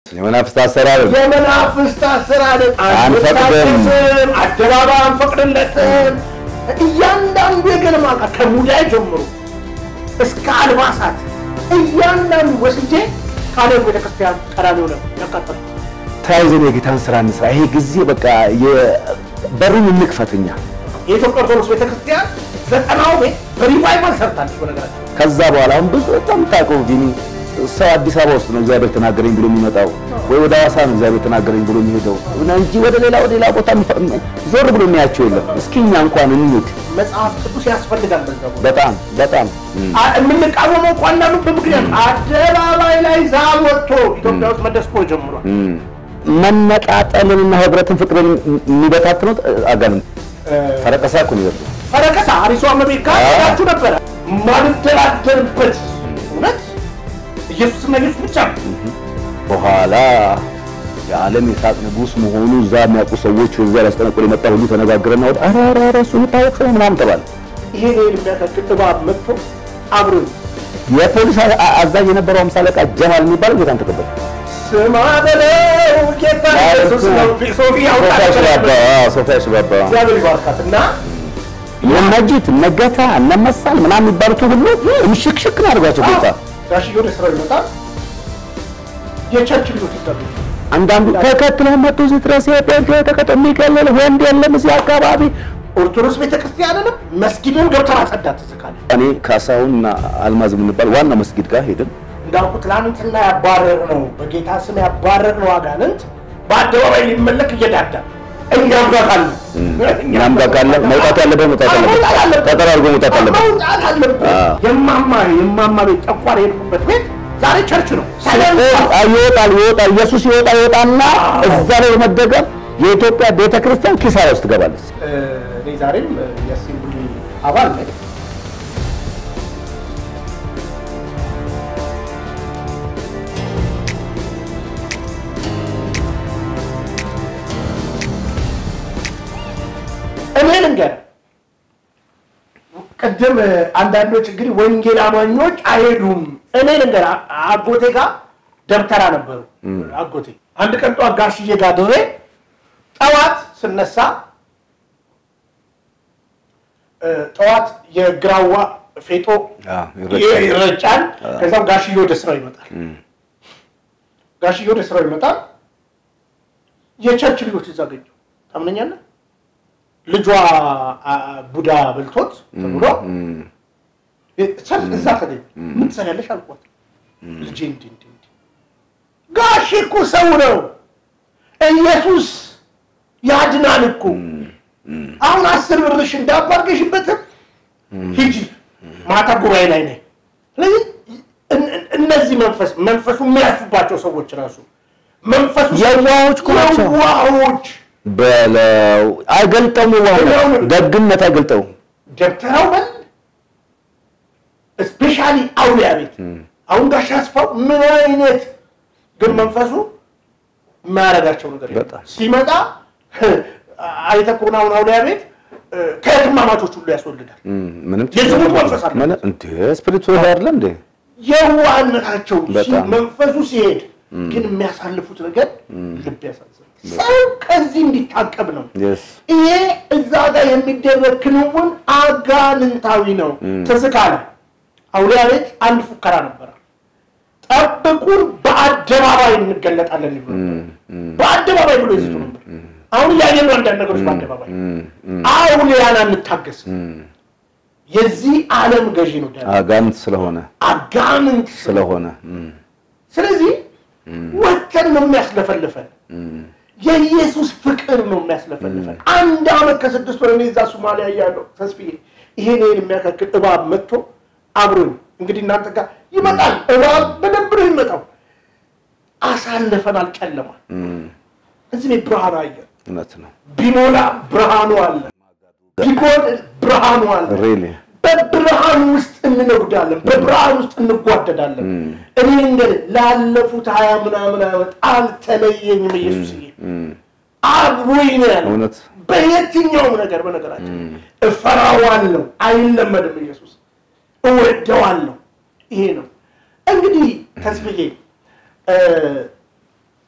የመናፍስት አሰራር የመናፍስት አሰራር አንፈቅድም። አንፈቅድም፣ አደባባይ አንፈቅድለትም። እያንዳንዱ የገለማ ዕቃ ከሙዳይ ጀምሮ እስከ አልባሳት እያንዳንዱ ወስጄ ቃለ ቤተክርስቲያን ቀዳሚ ሆነ ያቃጠል ተያይዘን የጌታን ስራ እንስራ። ይሄ ጊዜ በቃ በሩን እንክፈትኛ። የኢትዮጵያ ኦርቶዶክስ ቤተክርስቲያን ዘጠናው ቤት በሪቫይቫል ሰርታለች። በነገራችን ከዛ በኋላ አሁን ብዙ በጣም ታውቀው ቢኒ ሰው አዲስ አበባ ውስጥ ነው እግዚአብሔር ተናገረኝ ብሎ የሚመጣው ወይ ወደ ሐዋሳ ነው እግዚአብሔር ተናገረኝ ብሎ የሚሄደው እንጂ ወደ ሌላ ወደ ሌላ ቦታ የሚፈ- ዞር ብሎ የሚያቸው የለም። እስኪ እኛ እንኳን እንሂድ። መጽሐፍ ቅዱስ ያስፈልጋል። በዛ ቦታ በጣም በጣም እም፣ አ- የምንቃወመው እኮ አንዳንዱ በምክንያት አደባባይ ላይ ዛብ ወጥቶ ኢትዮጵያ ውስጥ መደስኮ ጀምሯል። እም። መነጣጠልንና ህብረትን ፍቅርን የሚበታትነው አጋንንት ፈረቀሳ እኮ ነው ይበሉ ፈረከሳ አሪሷ መቤት ጋር አዎ። ሄዳችሁ ነበረ። ማንደራደርበት እውነት ኢየሱስና ኢየሱስ ብቻ ነው። በኋላ የዓለም የሳቅ ንጉሥ መሆኑ እዛ የሚያውቁ ሰዎች እዛ ሊያስጠነቁል የመጣ ሁሉ ተነጋግረና ወደ ኧረ ኧረ ኧረ እሱ የሚታወቅ ሰው ምናምን ተባለ። ይሄ ነው የሚያካክል እባብ መጥቶ አብሮ የፖሊስ አ- አ- አዛዥ የነበረው አምሳ አለቃ ጀማል የሚባለው ጌታን ተቀበለ። ስማ በለው ጌታ ኢየሱስ ነው። ሶፊ ሶፊያ ሽባባ ያውጣ አዎ፣ ሶፊያ ሽባባ እግዚአብሔር ይባርካት እና እነ መጂት እነ ገታ እነ መሳል ምናምን የሚባሉት ሁሉ ምሽክሽክ ነው አድርጓቸው ጌታ። ጋሽዬ ወደ ስራው ይመጣል። የቸርች ልጆች ይጠሩ አንዳንዱ ተከትለው መጡ እዚህ ድረስ የጴንጤ ተቀጠ የሚገለል ወንድ የለም እዚህ አካባቢ። ኦርቶዶክስ ቤተክርስቲያንንም መስጊድን ገብተን አጸዳት ትዝካለ እኔ ካሳሁን እና አልማዝ የምንባል ዋና መስጊድ ጋር ሄድን። እንዳልኩ ትላንትና ያባረር ነው በጌታ ስም ያባረር ነው አጋንንት በአደባባይ ሊመለክ እየዳዳ እኛም ጋር ካለ እኛም ጋር ካለ መውጣት ያለበት መውጣት ያለበት ተጠራርጎ መውጣት አለበት። መውጣት አለበት። አዎ። የማማ የማማ ቤት ጠቋር የሄድኩበት ቤት ዛሬ ቸርች ነው። ሲኦል ይወጣል ይወጣል ኢየሱስ ይወጣ ይወጣና እዛ ላይ በመደገፍ የኢትዮጵያ ቤተ ክርስቲያን ኪሳራ ውስጥ ትገባለች። እኔ ዛሬም የአሴምብሊ አባል ነኝ። እኔ ልንገርህ፣ ቅድም አንዳንዶች እንግዲህ ወንጌል አማኞች አይሄዱም። እኔ ልንገርህ፣ አ- አጎቴ ጋር ደብተራ ነበሩ። አጎቴ አንድ ቀን ጠዋት ጋሽዬ ጋር ድሬ ጠዋት ስነሳ እ፣ ጠዋት የግራዋ ፌጦ ይረጫል። ይረጫል። ከዛም ጋሽዬ ወደ ስራው ይመጣል። ጋሽዬ ወደ ስራው ይመጣል። የቸርች ልጆች እዛ ገኘሁ። ታምነኛለህ? ልጇ አ፣ ቡዳ በልቶት ተብሎ ሰልፍ እዛ ተገኘ። ምን ትሰሪያለሽ አልኳት። ልጄ እንዲህ እንዲህ እንዲህ ጋሽ እኮ ሰው ነው ኢየሱስ ያድናል እኮ አሁን አስር ብርሽ እንዳባርገሽበትም ሂጂ ማታ ጉባኤ ላይ ነኝ። ስለዚህ እን- እን- እነዚህ መንፈስ መንፈሱ የሚያርፉባቸው ሰዎች ራሱ መንፈሱ የዋሆች እኮ ናቸው። የዋሆች በለው አይገልጠውም። ዋሁ ደግነት አይገልጠውም። ደብተራው በል ስፔሻሊ አውሊያ ቤት አሁን ጋሽ አስፋው ምን አይነት ግን መንፈሱ የማያደርጋቸው ነገር የለም። በጣም። ሲመጣ አይተህ ከሆነ አሁን አውሊያ ቤት እ፣ ከህትማማቾች ሁሉ ያስወልዳል። ምንም የዝሙት መንፈስ አለ። ምን እንዴ ስፒሪቱ አይደለ እንዴ? የዋህነታቸው ሲ- በጣም። መንፈሱ ሲሄድ ግን የሚያሳልፉት ነገር ልብ ያሳዝናል። ሰው ከዚህ እንዲታቀብ ነው። Yes. ይሄ እዛ ጋር የሚደረግ ክንውን አጋንንታዊ ነው። ትዝ ካለ አውሊያ ቤት አንድ ፉከራ ነበረ። ጠብቁን በአደባባይ እንገለጣለን ይሉ ነበር። በአደባባይ ብሎ ይዝቱ ነበር። አሁን እያየን ነው አንዳንድ ነገሮች በአደባባይ አውሊያን አንታገስ። የዚህ ዓለም ገዢ ነው ዲያብሎስ። አጋንንት ስለሆነ አጋንንት ስለሆነ እም፣ ስለዚህ ወተን ነው የሚያስለፈልፈን። የኢየሱስ ፍቅር ነው የሚያስለፈልፈን። አንድ አመት ከስድስት ወር እኔ እዛ ሶማሊያ እያለሁ ተስፍዬ ይሄን ይሄን የሚያካክል እባብ መጥቶ አብሮኝ እንግዲህ እናንተ ጋር ይመጣል። እባብ በደንብ ነው የሚመጣው። አሳልፈናል ጨለማ። እዚህ ቤት ብርሃን አየ። እውነት ነው። ቢሞላ ብርሃኑ አለ፣ ቢጎድል ብርሃኑ አለ። ሪሊ በብርሃን ውስጥ እንነጉዳለን፣ በብርሃን ውስጥ እንጓደዳለን። እኔ እንግዲህ ላለፉት ሀያ ምናምን ዓመት አልተለየኝም ኢየሱስዬ፣ አብሮኝ ነው ያለው። እውነት በየትኛውም ነገር በነገራችን እፈራዋለሁ፣ አይለመድም ኢየሱስ፣ እወደዋለሁ። ይሄ ነው እንግዲህ ተስፍዬ እ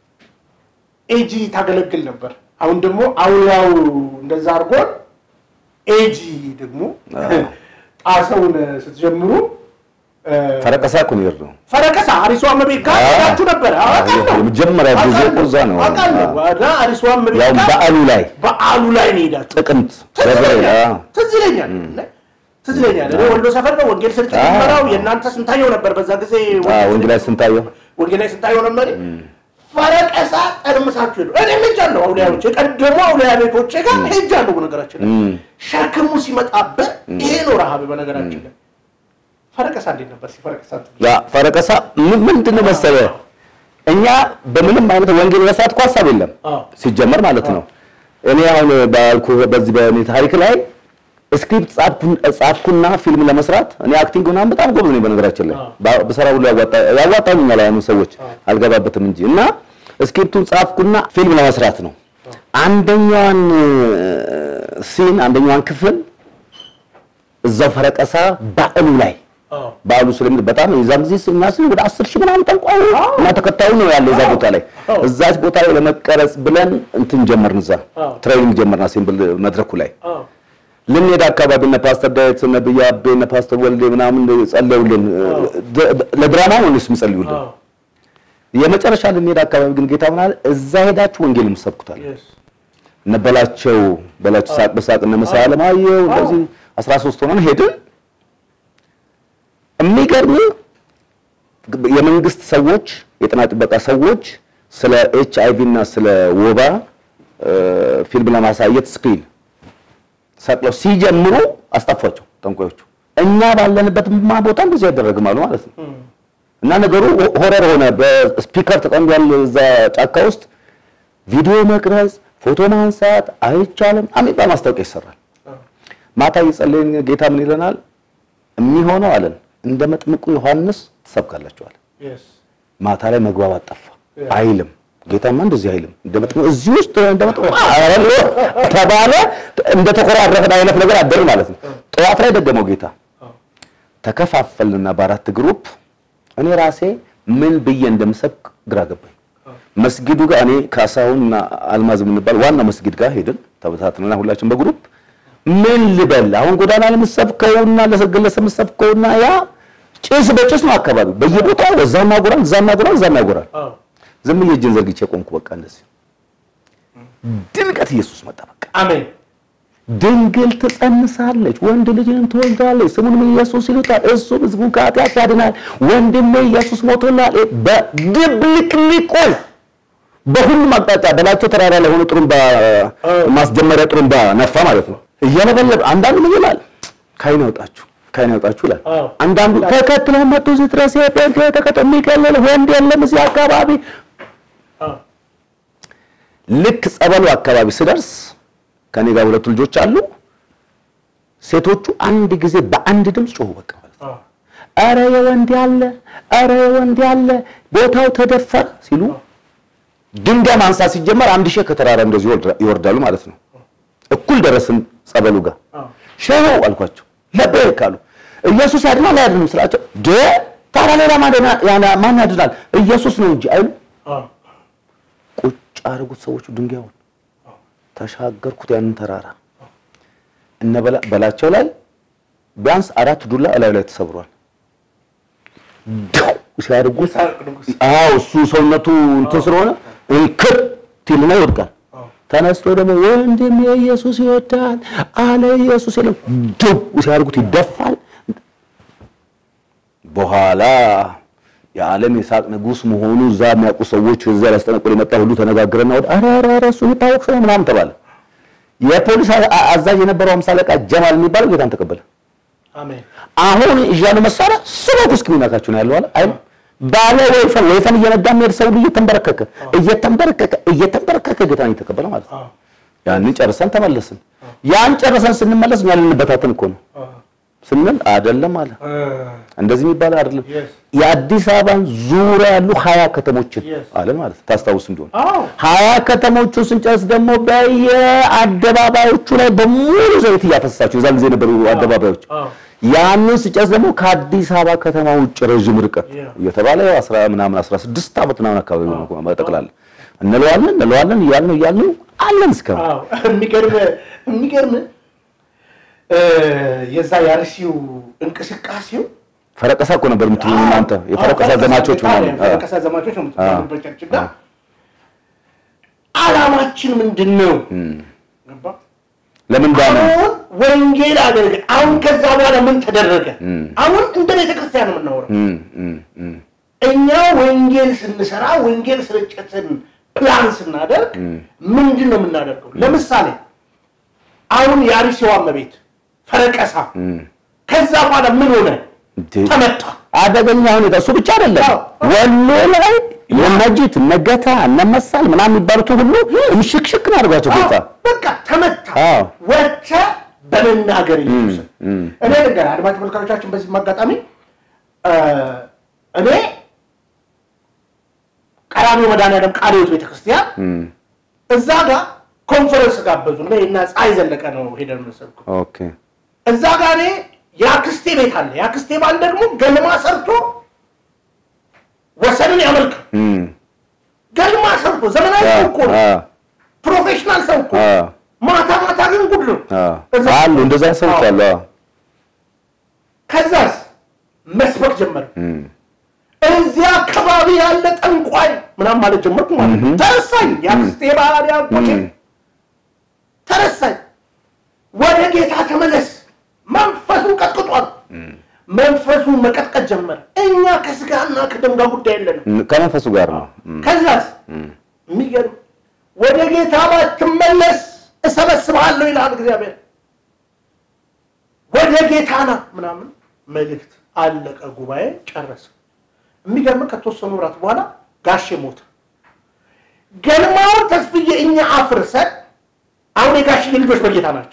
ኤጂ ታገለግል ነበር። አሁን ደግሞ አውያው እንደዛ አድርጎን ኤጂ ደግሞ ጣሰውን ስትጀምሩ እ፣ ፈረቀሳ እኮ ነው የሄድነው። ፈረቀሳ አሪሷ መቤት ጋር አዎ። ሄዳችሁ ነበር። አዎ፣ አውቃለሁ። የመጀመሪያ ጊዜ እኮ እዛ ነው። አውቃለሁ። እና አሪሷ መቤት ያው ጋር በዓሉ ላይ በዓሉ ላይ ነው ሄዳችሁ ጥቅምት ትዝ ገብርኤል ይለኛል። አዎ። ትዝ ይለኛል። ትዝ ይለኛል። እኔ ወሎ ሰፈር ነው ወንጌል ስርጭት አዎ። የሚመራው የእናንተ ስንታየው ነበር በዛ ጊዜ አዎ፣ ወንጌላዊ ስንታየው ወንጌላዊ ስንታየው ነበር። ፈረቀሳ ጠርምሳችሁ ሄዱ። እኔ ሄጃለሁ። አውሊያዎች የቀደሙ አውሊያ ቤቶቼ ጋር ሄጃለሁ። በነገራችን ላይ እም። ሸክሙ ሲመጣበት ይሄ ነው ረሃብ። በነገራችን ላይ ፈረቀሳ እንዴት ነበር? ሲፈረቀሳ ያ ፈረቀሳ ምን- ምንድን ነው መሰለህ እኛ በምንም አይነት ወንጌል መስራት እኮ ሀሳብ የለም አዎ። ሲጀመር ማለት ነው። እኔ አሁን ባልኩህ በዚህ በእኔ ታሪክ ላይ ስክሪፕት ጻፍኩ- ጻፍኩና ፊልም ለመስራት እኔ አክቲንግ ምናምን በጣም ጎበዝ ነኝ። በነገራችን ላይ አዎ። ባ- በሰራ ሁሉ ያዋጣ- ያዋጣኛል ያኑ ሰዎች አልገባበትም እንጂ እና ስክሪፕቱን ጻፍኩና ፊልም ለመስራት ነው። አንደኛዋን ሲን አንደኛዋን ክፍል እዛው ፈረቀሳ በዓሉ ላይ በዓሉ ስለሚል በጣም የዛን ጊዜ እኛ ስል ወደ አስር ሺህ ምናምን ጠንቋይ እና ተከታዩ ነው ያለው እዛ ቦታ ላይ አዎ። እዛች ቦታ ላይ ለመቀረጽ ብለን እንትን ጀመርን። እዛ አዎ። ትሬኒንግ ጀመርን። አሴምብል መድረኩ ላይ ልንሄድ አካባቢ እነ ፓስተር ዳዊት እነ ብያ አቤ እነ ፓስተር ወልዴ ምናምን ጸለዩልን። ደ- ለድራማ ነው እነሱ የሚጸልዩልን። የመጨረሻ ልንሄድ አካባቢ ግን ጌታ ምን አለ? እዛ ሄዳችሁ ወንጌል የምትሰብኩታል እነ በላቸው በላቸው ሳቅ በሳቅ እነ መሳይ አለማየሁ እንደዚህ 13 ሆነን ሄድን። የሚገርም የመንግስት ሰዎች የጤና ጥበቃ ሰዎች ስለ ኤች አይ ቪ እና ስለ ወባ እ፣ ፊልም ለማሳየት ስክሪን ሰቅለው ሲጀምሩ አስጠፏቸው ጠንቋዮቹ። እኛ ባለንበት ማ ቦታ እንደዚህ አይደረግም አሉ ማለት ነው። እና ነገሩ ሆረር ሆነ። በስፒከር ተጠምዷል እዛ ጫካ ውስጥ ቪዲዮ መቅረጽ፣ ፎቶ ማንሳት አይቻልም የሚባል ማስታወቂያ ይሰራል። ማታ እየጸለይን ጌታ ምን ይለናል? የሚሆነው አለን እንደ መጥምቁ ዮሐንስ ትሰብካላችኋል። ማታ ላይ መግባባት ጠፋ አይልም። ጌታማ እንደዚህ አይልም። እንደ መጥምቁ እዚህ ውስጥ እንደ መጥምቁ አረ ተባለ። እንደ ተኮራረፈን አይነት ነገር አደር ማለት ነው። ጠዋት ላይ ደገመው ጌታ። ተከፋፈልና በአራት ግሩፕ እኔ ራሴ ምን ብዬ እንደምሰብክ ግራ ገባኝ። መስጊዱ ጋር እኔ ካሳሁንና አልማዝ የምንባል ዋና መስጊድ ጋር ሄድን። ተበታትነና ሁላችን በግሩፕ ምን ልበል አሁን ጎዳና ለምሰብከውና ለግለሰብ የምሰብከውና ያ ጭስ በጭስ ነው አካባቢው በየቦታው እዛም ያጎራል እዛም ያጎራል እዛም ያጎራል። ዝም ብዬ እጄን ዘርግቼ ቆምኩ። በቃ እንደዚህ ድንቀት ኢየሱስ መጣ። በቃ አሜን ድንግል ትጸንሳለች፣ ወንድ ልጅን ትወልዳለች፣ ስሙንም ኢየሱስ ይሉታል፣ እሱም ሕዝቡን ከኃጢአት ያድናል። ወንድሜ ኢየሱስ ሞቶላል። በድብልቅልቁ በሁሉም አቅጣጫ በላቸው ተራራ ላይ ሆኖ ጥሩምባ ማስጀመሪያ ጥሩምባ ነፋ ማለት ነው። እየለበለበ አንዳንዱ ምን ይላል? ካይን ያውጣችሁ ካይን ያውጣችሁ ይላል። አዎ። አንዳንዱ ተከትለው መጡ ስትረስ ጴንጤ ተከተ የሚከለል ወንድ የለም እዚህ አካባቢ ልክ ጸበሉ አካባቢ ስደርስ ከኔ ጋር ሁለቱ ልጆች አሉ። ሴቶቹ አንድ ጊዜ በአንድ ድምፅ ጮሁ። በቃ ማለት ነው። አረ የወንድ ያለ አረ የወንድ ያለ ቦታው ተደፈረ ሲሉ ድንጋይ ማንሳት ሲጀመር አንድ ሺህ ከተራራ እንደዚህ ይወርዳ- ይወርዳሉ ማለት ነው። እኩል ደረስን ጸበሉ ጋር ሸሆ አልኳቸው። ለበይክ አሉ። ኢየሱስ ያድናል አያድንም ስላቸው ደ ታዲያ ሌላ ማን- ያና- ማን ያድናል? ኢየሱስ ነው እንጂ አይሉ ቁጭ አድርጉት ሰዎቹ ድንጋዩን ተሻገርኩት ያንን ተራራ እነ በላ- በላቸው ላይ ቢያንስ አራት ዱላ እላዩ ላይ ተሰብሯል። ዳው ሲያደርጉት አዎ እሱ ሰውነቱ እንትን ስለሆነ እንክት ይልና ይወድቃል። ተነስቶ ደግሞ ወንድም ኢየሱስ ይወዳል አለ ኢየሱስ የለም ዱብ ሲያደርጉት ይደፋል። በኋላ የዓለም የሳቅ ንጉሥ መሆኑ እዛ የሚያውቁ ሰዎች እዛ ሊያስጠነቁል የመጣ ሁሉ ተነጋግረና ወደ ኧረ ኧረ ኧረ እሱ የሚታወቅ ሰው ነው ምናምን ተባለ። የፖሊስ አ- አ- አዛዥ የነበረው ሃምሳ አለቃ ጀማል የሚባለው ጌታን ተቀበለ። አሜን አሁን እያሉ መሳሪያ ስበኩ እስኪሚናካችሁ ነው ያለው አለ አይ ባለ ወይፈን ወይፈን እየነዳ የሚሄድ ሰው እየተንበረከከ እየተንበረከከ እየተንበረከከ ጌታን እየተቀበለ ማለት ነው። ያንን ጨርሰን ተመለስን። ያን ጨርሰን ስንመለስ እኛ ልንበታተን እኮ ነው ስንል አይደለም አለ እንደዚህ የሚባል አይደለም። Yes. የአዲስ አበባን ዙሪያ ያሉ ሀያ ከተሞችን Yes. አለ ማለት ታስታውስ እንደሆነ አዎ ሀያ ከተሞቹን ስንጨርስ ደግሞ በየአደባባዮቹ ላይ በሙሉ ዘይት እያፈሰሳችሁ የዛን ጊዜ የነበሩ አደባባዮች አዎ ያንን ስጨርስ ደግሞ ከአዲስ አበባ ከተማ ውጭ ረዥም ርቀት Yeah. እየተባለ አስራ ምናምን አስራ ስድስት ዓመት ምናምን አካባቢ ነው በጠቅላላ እንለዋለን እንለዋለን እያልን እያልን አለን እስከ አዎ የሚገርም የሚገርም እ፣ የዛ የአርሲው እንቅስቃሴው ፈረቀሳ እኮ ነበር የምትሉ እናንተ የፈረቀሳ ዘማቾች ምናምን አ፣ ፈረቀሳ ዘማቾች ነው የምትባሉበት ቸርች ጋር ዓላማችን ምንድን ነው? ገባ? ለምን ዳነ? አሁን ወንጌል አገልግ አሁን ከዛ በኋላ ምን ተደረገ? አሁን እንደ ቤተ ክርስቲያን ነው የምናወራው። እም፣ እም፣ እም፣ እኛ ወንጌል ስንሰራ ወንጌል ስርጭትን ፕላን ስናደርግ ምንድን ነው የምናደርገው? ለምሳሌ አሁን የአርሲዋ እመቤት ፈረቀሳ ከዛ በኋላ ምን ሆነ? እንዴ! ተመታ። አደገኛ ሁኔታ እሱ ብቻ አይደለም። አዎ። ወሎ ላይ የነጂት እነገታ እነመሳል ምናምን የሚባሉት ሁሉ እምሽክሽክ ነው አድርጓቸው ጌታ አዎ፣ በቃ ተመታ። አዎ። ወጥተ በመናገር ኢየሱስን እኔ ነገር አድማጭ ተመልካቾቻችን በዚህ አጋጣሚ እ፣ እኔ ቀራንዮ መድኃኔዓለም ቃለ ሕይወት ቤተክርስቲያን እዛ ጋር ኮንፈረንስ ጋበዙ እኔ እና ፀሐይ ዘለቀ ነው ሄደን መሰልኩ ኦኬ እዛ ጋር እኔ የአክስቴ ቤት አለ የአክስቴ ባል ደግሞ ገልማ ሰርቶ ወሰንን ያመልካል እም፣ ገልማ ሰርቶ ዘመናዊ ሰው እኮ ነው አ፣ ፕሮፌሽናል ሰው እኮ አ፣ ማታ ማታ ግን ጉድ ነው አ፣ እዛ አሉ እንደዛ ሰዎች አሉ። አዎ። ከዛስ መስበክ ጀመረ እም፣ እዚያ አካባቢ ያለ ጠንቋይ ምናምን ማለት ጀመርኩ ማለት ነው ተረሳኝ የአክስቴ ባል ያጎቴ እም፣ ተረሳኝ ወደ ጌታ ተመለስ መንፈሱ ቀጥቅጧል መንፈሱ መቀጥቀጥ ጀመረ እኛ ከስጋና ከደም ጋር ጉዳይ የለንም ከመንፈሱ ጋር ነው። እም፣ ከዛስ የሚገርም ወደ ጌታ ባትመለስ እሰበስብሃለሁ ይልሃል እግዚአብሔር ወደ ጌታ ና ምናምን መልእክት አለቀ ጉባኤ ጨረሰ የሚገርም ከተወሰኑ ወራት በኋላ ጋሼ ሞተ ገልማውን ተስፍዬ እኛ አፍርሰን አሁን የጋሽዬ ልጆች በጌታ ናቸው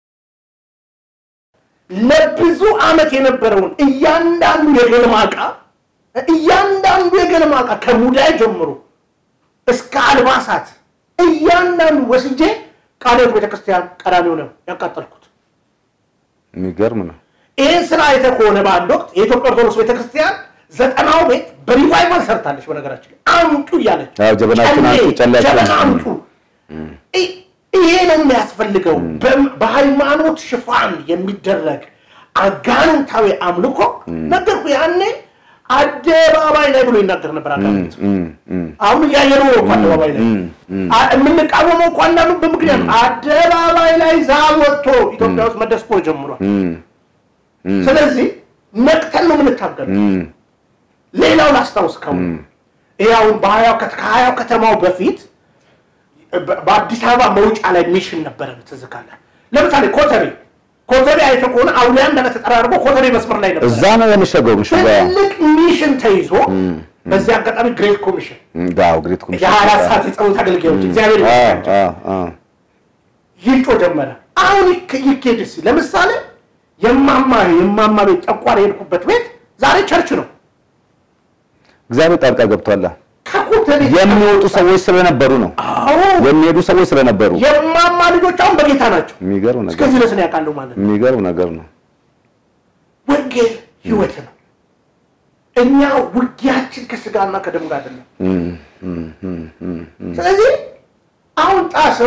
ለብዙ ዓመት የነበረውን እያንዳንዱ የገልማ ዕቃ እያንዳንዱ የገልማ ዕቃ ከሙዳይ ጀምሮ እስከ አልባሳት እያንዳንዱ ወስጄ ቃለ ሕይወት ቤተክርስቲያን ቀራንዮ ነው ያቃጠልኩት። የሚገርም ነው። ይህን ስራ አይተህ ከሆነ በአንድ ወቅት የኢትዮጵያ ኦርቶዶክስ ቤተክርስቲያን ዘጠናው ቤት በሪቫይቫል ሰርታለች። በነገራችን ላይ አምጡ እያለች አዎ፣ ጀበናችሁን ጨሌ፣ አምጡ፣ ጨሌያችሁን ጀበና አምጡ። አምጡ። ይ- ይሄ ነው የሚያስፈልገው። በ- በሃይማኖት ሽፋን የሚደረግ አጋንንታዊ አምልኮ ነገርኩ። ያኔ አደባባይ ላይ ብሎ ይናገር ነበር አጋንንት። እም፣ እም፣ አሁን እያየነው ነው እኮ አደባባይ ላይ እም፣ እም፣ አ- የምንቃወመው እኮ አንዳንዱ በምክንያት ነው። አደባባይ ላይ ዛብ ወጥቶ ኢትዮጵያ ውስጥ መደስቆ ጀምሯል። እም፣ እም፣ ስለዚህ ነቅተን ነው የምንታገለው። እም፣ ሌላው ላስታውስ ከው ይሄ አሁን በሀያው ከተ- ከሀያው ከተማው በፊት በ- በአዲስ አበባ መውጫ ላይ ሚሽን ነበረ። ትዝ ካለህ ለምሳሌ ኮተቤ ኮተቤ አይተህ ከሆነ አውሊያ እንዳለ ተጠራርጎ ኮተቤ መስመር ላይ ነበር። እዛ ነው የመሸገው ምሽጋ ትልቅ ሚሽን ተይዞ በዚህ አጋጣሚ ግሬት ኮሚሽን ጋው ግሬት ኮሚሽን የሀያ አራት ሰዓት የጸሎት አገልጋዮች እግዚአብሔር አ ይመስገን አ አ ይጮ ጀመረ። አሁን ይክ- ይኬድ እስኪ ለምሳሌ የማማ የማማ ቤት ጠቋር የሄድኩበት ቤት ዛሬ ቸርች ነው። እግዚአብሔር ጣልቃ ገብቷል። ከኮተቤ የሚወጡ ሰዎች ስለነበሩ ነው። አዎ የሚሄዱ ሰዎች ስለነበሩ የማማ ልጆች አሁን በጌታ ናቸው። የሚገርም ነገር እስከዚህ ድረስ ነው ያውቃለሁ ማለት ነው። የሚገርም ነገር ነው። ወንጌል ህይወት ነው። እኛ ውጊያችን ከስጋና ከደም ጋር አይደለም። እም፣ እም፣ እም፣ እም፣ እም። ስለዚህ አሁን ጣሰው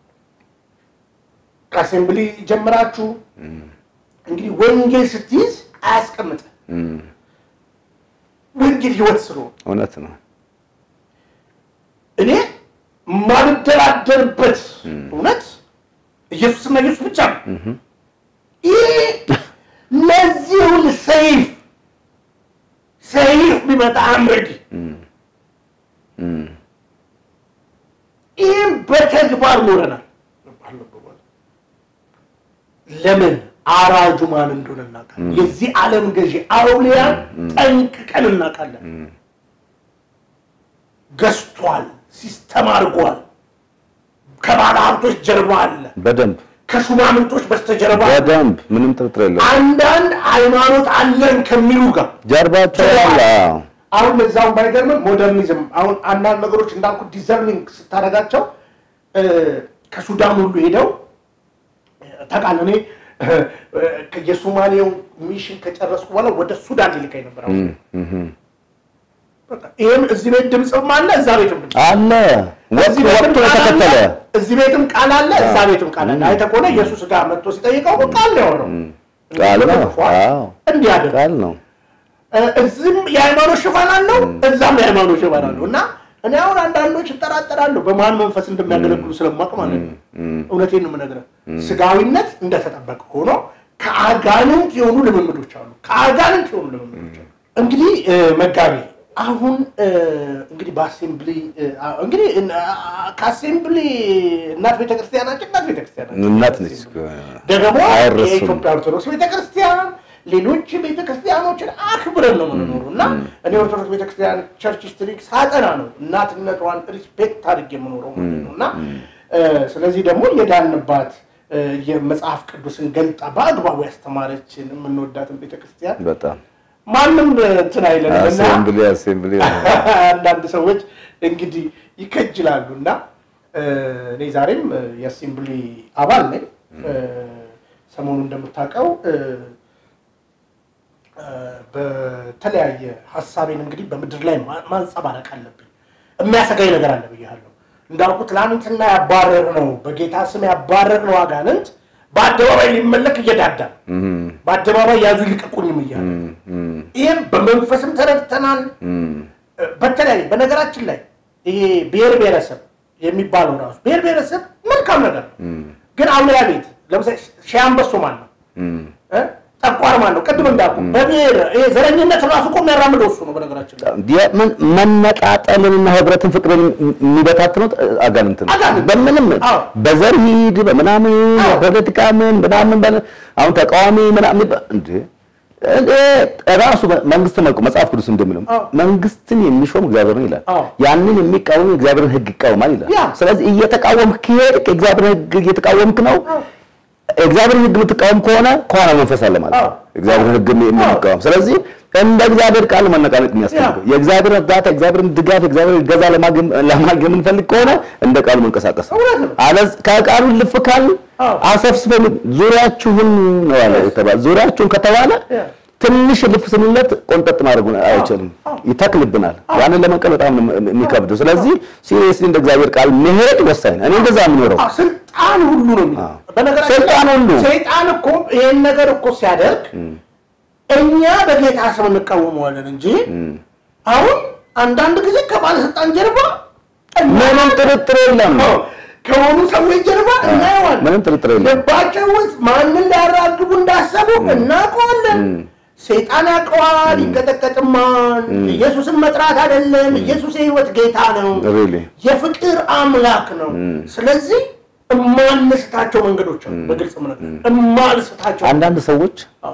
ከአሴምብሊ ጀምራችሁ እንግዲህ ወንጌል ስትይዝ አያስቀምጥ ወንጌል ህይወት ስለሆነ እውነት ነው። እኔ ማልደራደርበት እውነት ኢየሱስና ኢየሱስ ብቻ ነው። ይህ ለዚህ ሁሉ ሰይፍ ሰይፍ ቢመጣ አምረዲ ይህም በተግባር ኖረናል። ለምን አራጁ ማን እንደሆነ እናውቃለን። የዚህ ዓለም ገዢ አውሊያን ጠንቅቀን እናውቃለን። ገዝቷል፣ ሲስተም አድርጓል። ከባለ ሀብቶች ጀርባ አለ፣ በደንብ ከሹማምንቶች በስተጀርባ አለ። በደንብ ምንም ጥርጥር የለውም። አንዳንድ ሃይማኖት አለን ከሚሉ ጋር ጀርባቸው አለ። አዎ። አሁን ለዛውን ባይገርምም ሞደርኒዝም አሁን አንዳንድ ነገሮች እንዳልኩ ዲዘርኒንግ ስታደርጋቸው እ፣ ከሱዳን ሁሉ ሄደው ታውቃለህ። እኔ እ፣ እ፣ የሶማሌው ሚሽን ከጨረስኩ በኋላ ወደ ሱዳን ሊልከኝ ነበር። አሁን እም፣ እም፣ በቃ ይሄም እዚህ ቤት ድምፅም አለ፣ እዛ ቤትም ድምፅ አለ ወጥ እዚህ ቤትም ወቅቱ ቃል አለ፣ የተከተለ እዚህ ቤትም ቃል አለ፣ እዛ ቤትም ቃል አለ። አይተህ ከሆነ ኢየሱስ ጋር መጥቶ ሲጠይቀው ቃል ነው የሆነው። ቃል ነው። ተጽፏል፣ አዎ እንዲህ አድርግ ቃል ነው። እዚህም የሃይማኖት ሽፋን አለው እዛም የሃይማኖት ሽፋን አለው እና እኔ አሁን አንዳንዶች ይጠራጠራሉ በማን መንፈስ እንደሚያገለግሉ ስለማቅ ማለት ነው። እውነቴን ነው የምነግርህ። ስጋዊነት እንደተጠበቀ ሆኖ ከአጋንንት የሆኑ ልምምዶች አሉ። ከአጋንንት የሆኑ ልምምዶች አሉ። እንግዲህ እ፣ መጋቢ አሁን እ፣ እንግዲህ በአሴምብሊ እ፣ አ- እንግዲህ እ፣ አ- ከአሴምብሊ እናት ቤተክርስቲያናችን እናት ቤተክርስቲያናችን እናት ነች። ደግሞ አይረሱም። የኢትዮጵያ ኦርቶዶክስ ቤተክርስቲያን ሌሎች ቤተክርስቲያኖችን አክብረን ነው የምንኖሩ እና እኔ ኦርቶዶክስ ቤተክርስቲያን ቸርች ሂስትሪ ሳጠና ነው እናትነቷን ሪስፔክት አድርጌ የምኖረው ማለት ነው እና እ፣ ስለዚህ ደግሞ የዳንባት እ፣ የመጽሐፍ ቅዱስን ገልጣ በአግባቡ ያስተማረችን የምንወዳትን ቤተክርስቲያን በጣም ማንም እንትን አይለንም እና አሴምብሊ አሴምብሊ አንዳንድ ሰዎች እንግዲህ ይከጅላሉ እና እ፣ እኔ ዛሬም እ፣ የአሴምብሊ አባል ነኝ። እ፣ ሰሞኑ እንደምታውቀው እ፣ እ፣ በተለያየ ሀሳቤን እንግዲህ በምድር ላይ ማ- ማንጸባረቅ አለብኝ። የሚያሰጋኝ ነገር አለ ብያለሁ። እንዳልኩ ትላንትና ያባረር ነው በጌታ ስም ያባረር ነው አጋንንት በአደባባይ ሊመለክ እየዳዳ በአደባባይ ያዙ ይልቀቁኝም እያለ ይህም በመንፈስም ተረድተናል። በተለያየ በነገራችን ላይ ይሄ ብሔር ብሔረሰብ የሚባለው ራሱ ብሔር ብሔረሰብ መልካም ነገር ነው። ግን አውሊያ ቤት ለምሳሌ ሺህ አንበሶ ማን ነው? እ? ጠቋር ማን ነው? ቅድም እንዳልኩ በብሔር ይሄ ዘረኝነት ራሱ እኮ የሚያራምደው እሱ ነው። በነገራችን ላይ የምን- መነጣጠልንና ህብረትን ፍቅርን የሚበታትነው አጋንንት ነው። አጋንንት። በምንም አዎ። በዘር ሂድ በምናምን አዎ። በፖለቲካ ምን ምናምን በለ አሁን ተቃዋሚ ምናምን ይባ- እንዴ እንዴ ራሱ መንግስት መልኩ መጽሐፍ ቅዱስ እንደሚለው አዎ። መንግስትን የሚሾም እግዚአብሔር ነው ይላል። አዎ። ያንን የሚቃወም የእግዚአብሔርን ህግ ይቃወማል ይላል። ያ። ስለዚህ እየተቃወምክ ከሄድክ የእግዚአብሔርን ህግ እየተቃወምክ ነው። አዎ። እግዚአብሔርን ህግ የምትቃወም ከሆነ ከኋላ መንፈስ አለ ማለት ነው። አዎ። እግዚአብሔርን ህግ የምንቃወም ስለዚህ እንደ እግዚአብሔር ቃል መነቃነቅ የሚያስፈልገው የእግዚአብሔር እርዳታ፣ የእግዚአብሔርን ድጋፍ፣ የእግዚአብሔር እገዛ ለማግኘት ለማግኘት የምንፈልግ ከሆነ እንደ ቃሉ መንቀሳቀስ ነው። እውነት ነው። አለዝ ከቃሉ ልፍ ካል አዎ። አሰፍስፈን ዙሪያችሁን ነው ያለ የተባለ ዙሪያችሁን ከተባለ ያ። ትንሽ ልፍ ስንለት ቆንጠጥ ማድረጉ አይችልም፣ አዎ። ይተክልብናል። ያንን ለመንቀል በጣም ነው የሚከብደው። ስለዚህ ሲሪየስሊ እንደ እግዚአብሔር ቃል መሄድ ወሳኝ ነው። እኔ እንደዛ የምኖረው አዎ፣ ስልጣን ሁሉ ነው የሚለው። አዎ። በነገራችን ስልጣን ላይ ሁሉ። ሰይጣን እኮ ይሄን ነገር እኮ ሲያደርግ እኛ በጌታ ስም እንቃወመዋለን እንጂ አሁን አንዳንድ ጊዜ ከባለስልጣን ጀርባ ምንም ጥርጥር የለም። አዎ፣ ከሆኑ ሰዎች ጀርባ እናየዋለን። ምንም ጥርጥር የለም። ልባቸው ውስጥ ማንን ሊያራግቡ እንዳሰቡ እናውቀዋለን። ሰይጣን ያውቀዋል፣ ይንቀጠቀጥማል። ኢየሱስን መጥራት አይደለም። ኢየሱስ የህይወት ጌታ ነው፣ Really? የፍቅር አምላክ ነው። ስለዚህ እማንስታቸው መንገዶች አሉ። በግልጽ ምነት እማንስታቸው አንዳንድ ሰዎች አዎ፣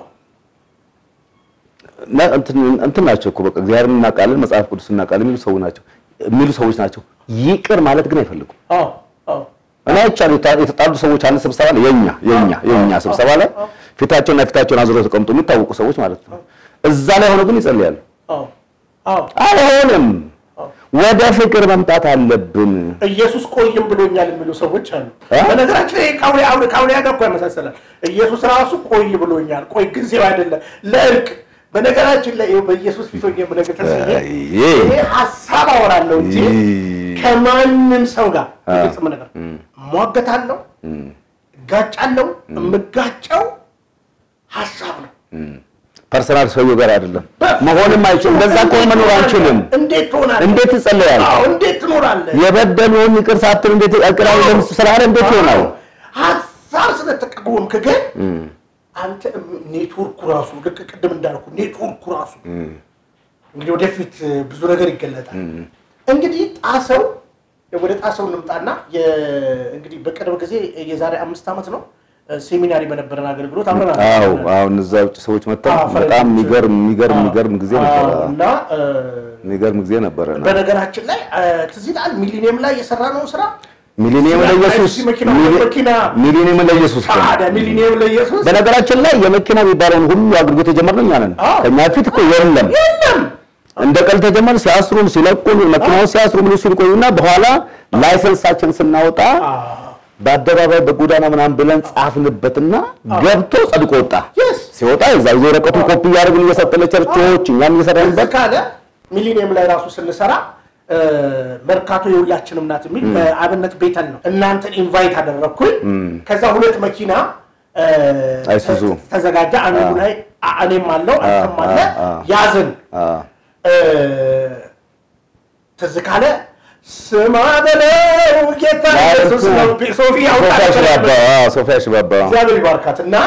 ነ- እንትን እንትን ናቸው እኮ በቃ እግዚአብሔርን እናውቃለን መጽሐፍ ቅዱስ እናውቃለን የሚሉ ሰዎች ናቸው የሚሉ ሰዎች ናቸው። ይቅር ማለት ግን አይፈልጉም። አዎ፣ አዎ፣ እና ይቻሉ የተጣሉ ሰዎች አንድ ስብሰባ ላይ የኛ የኛ የኛ ስብሰባ ላይ ፊታቸውና ፊታቸውን አዙረው ተቀምጦ የሚታወቁ ሰዎች ማለት ነው። እዛ ላይ ሆነው ግን ይጸልያሉ። አዎ፣ አዎ። አይሆንም። አዎ። ወደ ፍቅር መምጣት አለብን። ኢየሱስ ቆይም ብሎኛል የሚሉ ሰዎች አሉ። እ? በነገራችን ላይ ከአውሊያ አውሊያ ከአውሊያ ጋር እኮ ያመሳሰላል። ኢየሱስ ራሱ ቆይ ብሎኛል። ቆይ ጊዜው አይደለም ለእርቅ። በነገራችን ላይ ይኸው በኢየሱስ ፊት ሆኜ የምነግርህ ተስዬ አይ። እኔ ሀሳብ አወራለሁ እንጂ ይ- ከማንም ሰው ጋር ግልጽ ነገር እሟገታለሁ፣ እጋጫለሁ። የምጋጨው ሀሳብ ነው። ፐርሰናል ሰውዬው ጋር አይደለም መሆንም አይችልም። እንደዛ ከሆነ መኖር አንችልም። እንዴት ትሆናለህ? እንዴት ትጸለያለህ? አዎ፣ እንዴት ትኖራለህ? የበደሉን ይቅር ሳትል እንዴት ይቅር ስላለ እንዴት ይሆናል? ሀሳብ ስለተቃወምክ ግን አንተ ኔትወርኩ ራሱ ልክ ቅድም እንዳልኩ ኔትወርኩ ራሱ እንግዲህ ወደፊት ብዙ ነገር ይገለጣል። እንግዲህ ጣሰው ወደ ጣሰው እንምጣና የ- እንግዲህ በቅርብ ጊዜ የዛሬ አምስት ዓመት ነው ሴሚናሪ በነበረን አገልግሎት አብረን አዎ አገልግለናል። አሁን እዛ ውጭ ሰዎች መጥተው አዎ፣ በጣም ፈረንጆች። የሚገርም የሚገርም አዎ፣ የሚገርም ጊዜ አዎ፣ ነበረ። እና እ፣ የሚገርም ጊዜ ነበረ። በነገራችን ላይ እ፣ ትዝ ይልሃል ሚሊኒየም ላይ የሰራነውን ስራ ሚሊኒየም ለኢየሱስ እዚህ መኪና ሚሊ- መኪና ሚሊኒየም ለኢየሱስ እኮ ነው። ታዲያ ሚሊኒየም ለኢየሱስ በነገራችን ላይ የመኪና የሚባለውን ሁሉ አገልግሎት የጀመርነው እኛ ነን። አዎ። ከኛ ፊት እኮ የለም። የለም እንደ ቀል ተጀመረ። ሲያስሩን ሲለቁን መኪናውን ሲያስሩ ምን ሲሉ ቆዩና በኋላ ላይሰንሳችን ስናወጣ በአደባባይ በጎዳና ምናምን ብለን ጻፍንበትና ገብቶ ጸድቆ ወጣ። የስ ሲወጣ የዛ ይዞ ወረቀቱን ኮፒ እያደረግን እየሰጠን ለቸርቾች እኛም እየሰራንበት ካለ ሚሊኒየም ላይ ራሱ ስንሰራ እ፣ መርካቶ የሁላችንም ናት የሚል በአብነት ቤተን ነው እናንተን ኢንቫይት አደረግኩኝ። ከዛ ሁለት መኪና እ፣ አይሱዙ። ተዘጋጀ። አንዱ ላይ አ- እኔም አለው አንተም አለ አ- አ- ያዝን አ፣ እ፣ ትዝ ካለ ስማ በለው ጌታ ኢየሱስ ነው። ሶፊ ሶፊያ አውጣ ሽባባ አዎ፣ ሶፊያ ሽባባ እግዚአብሔር ይባርካት እና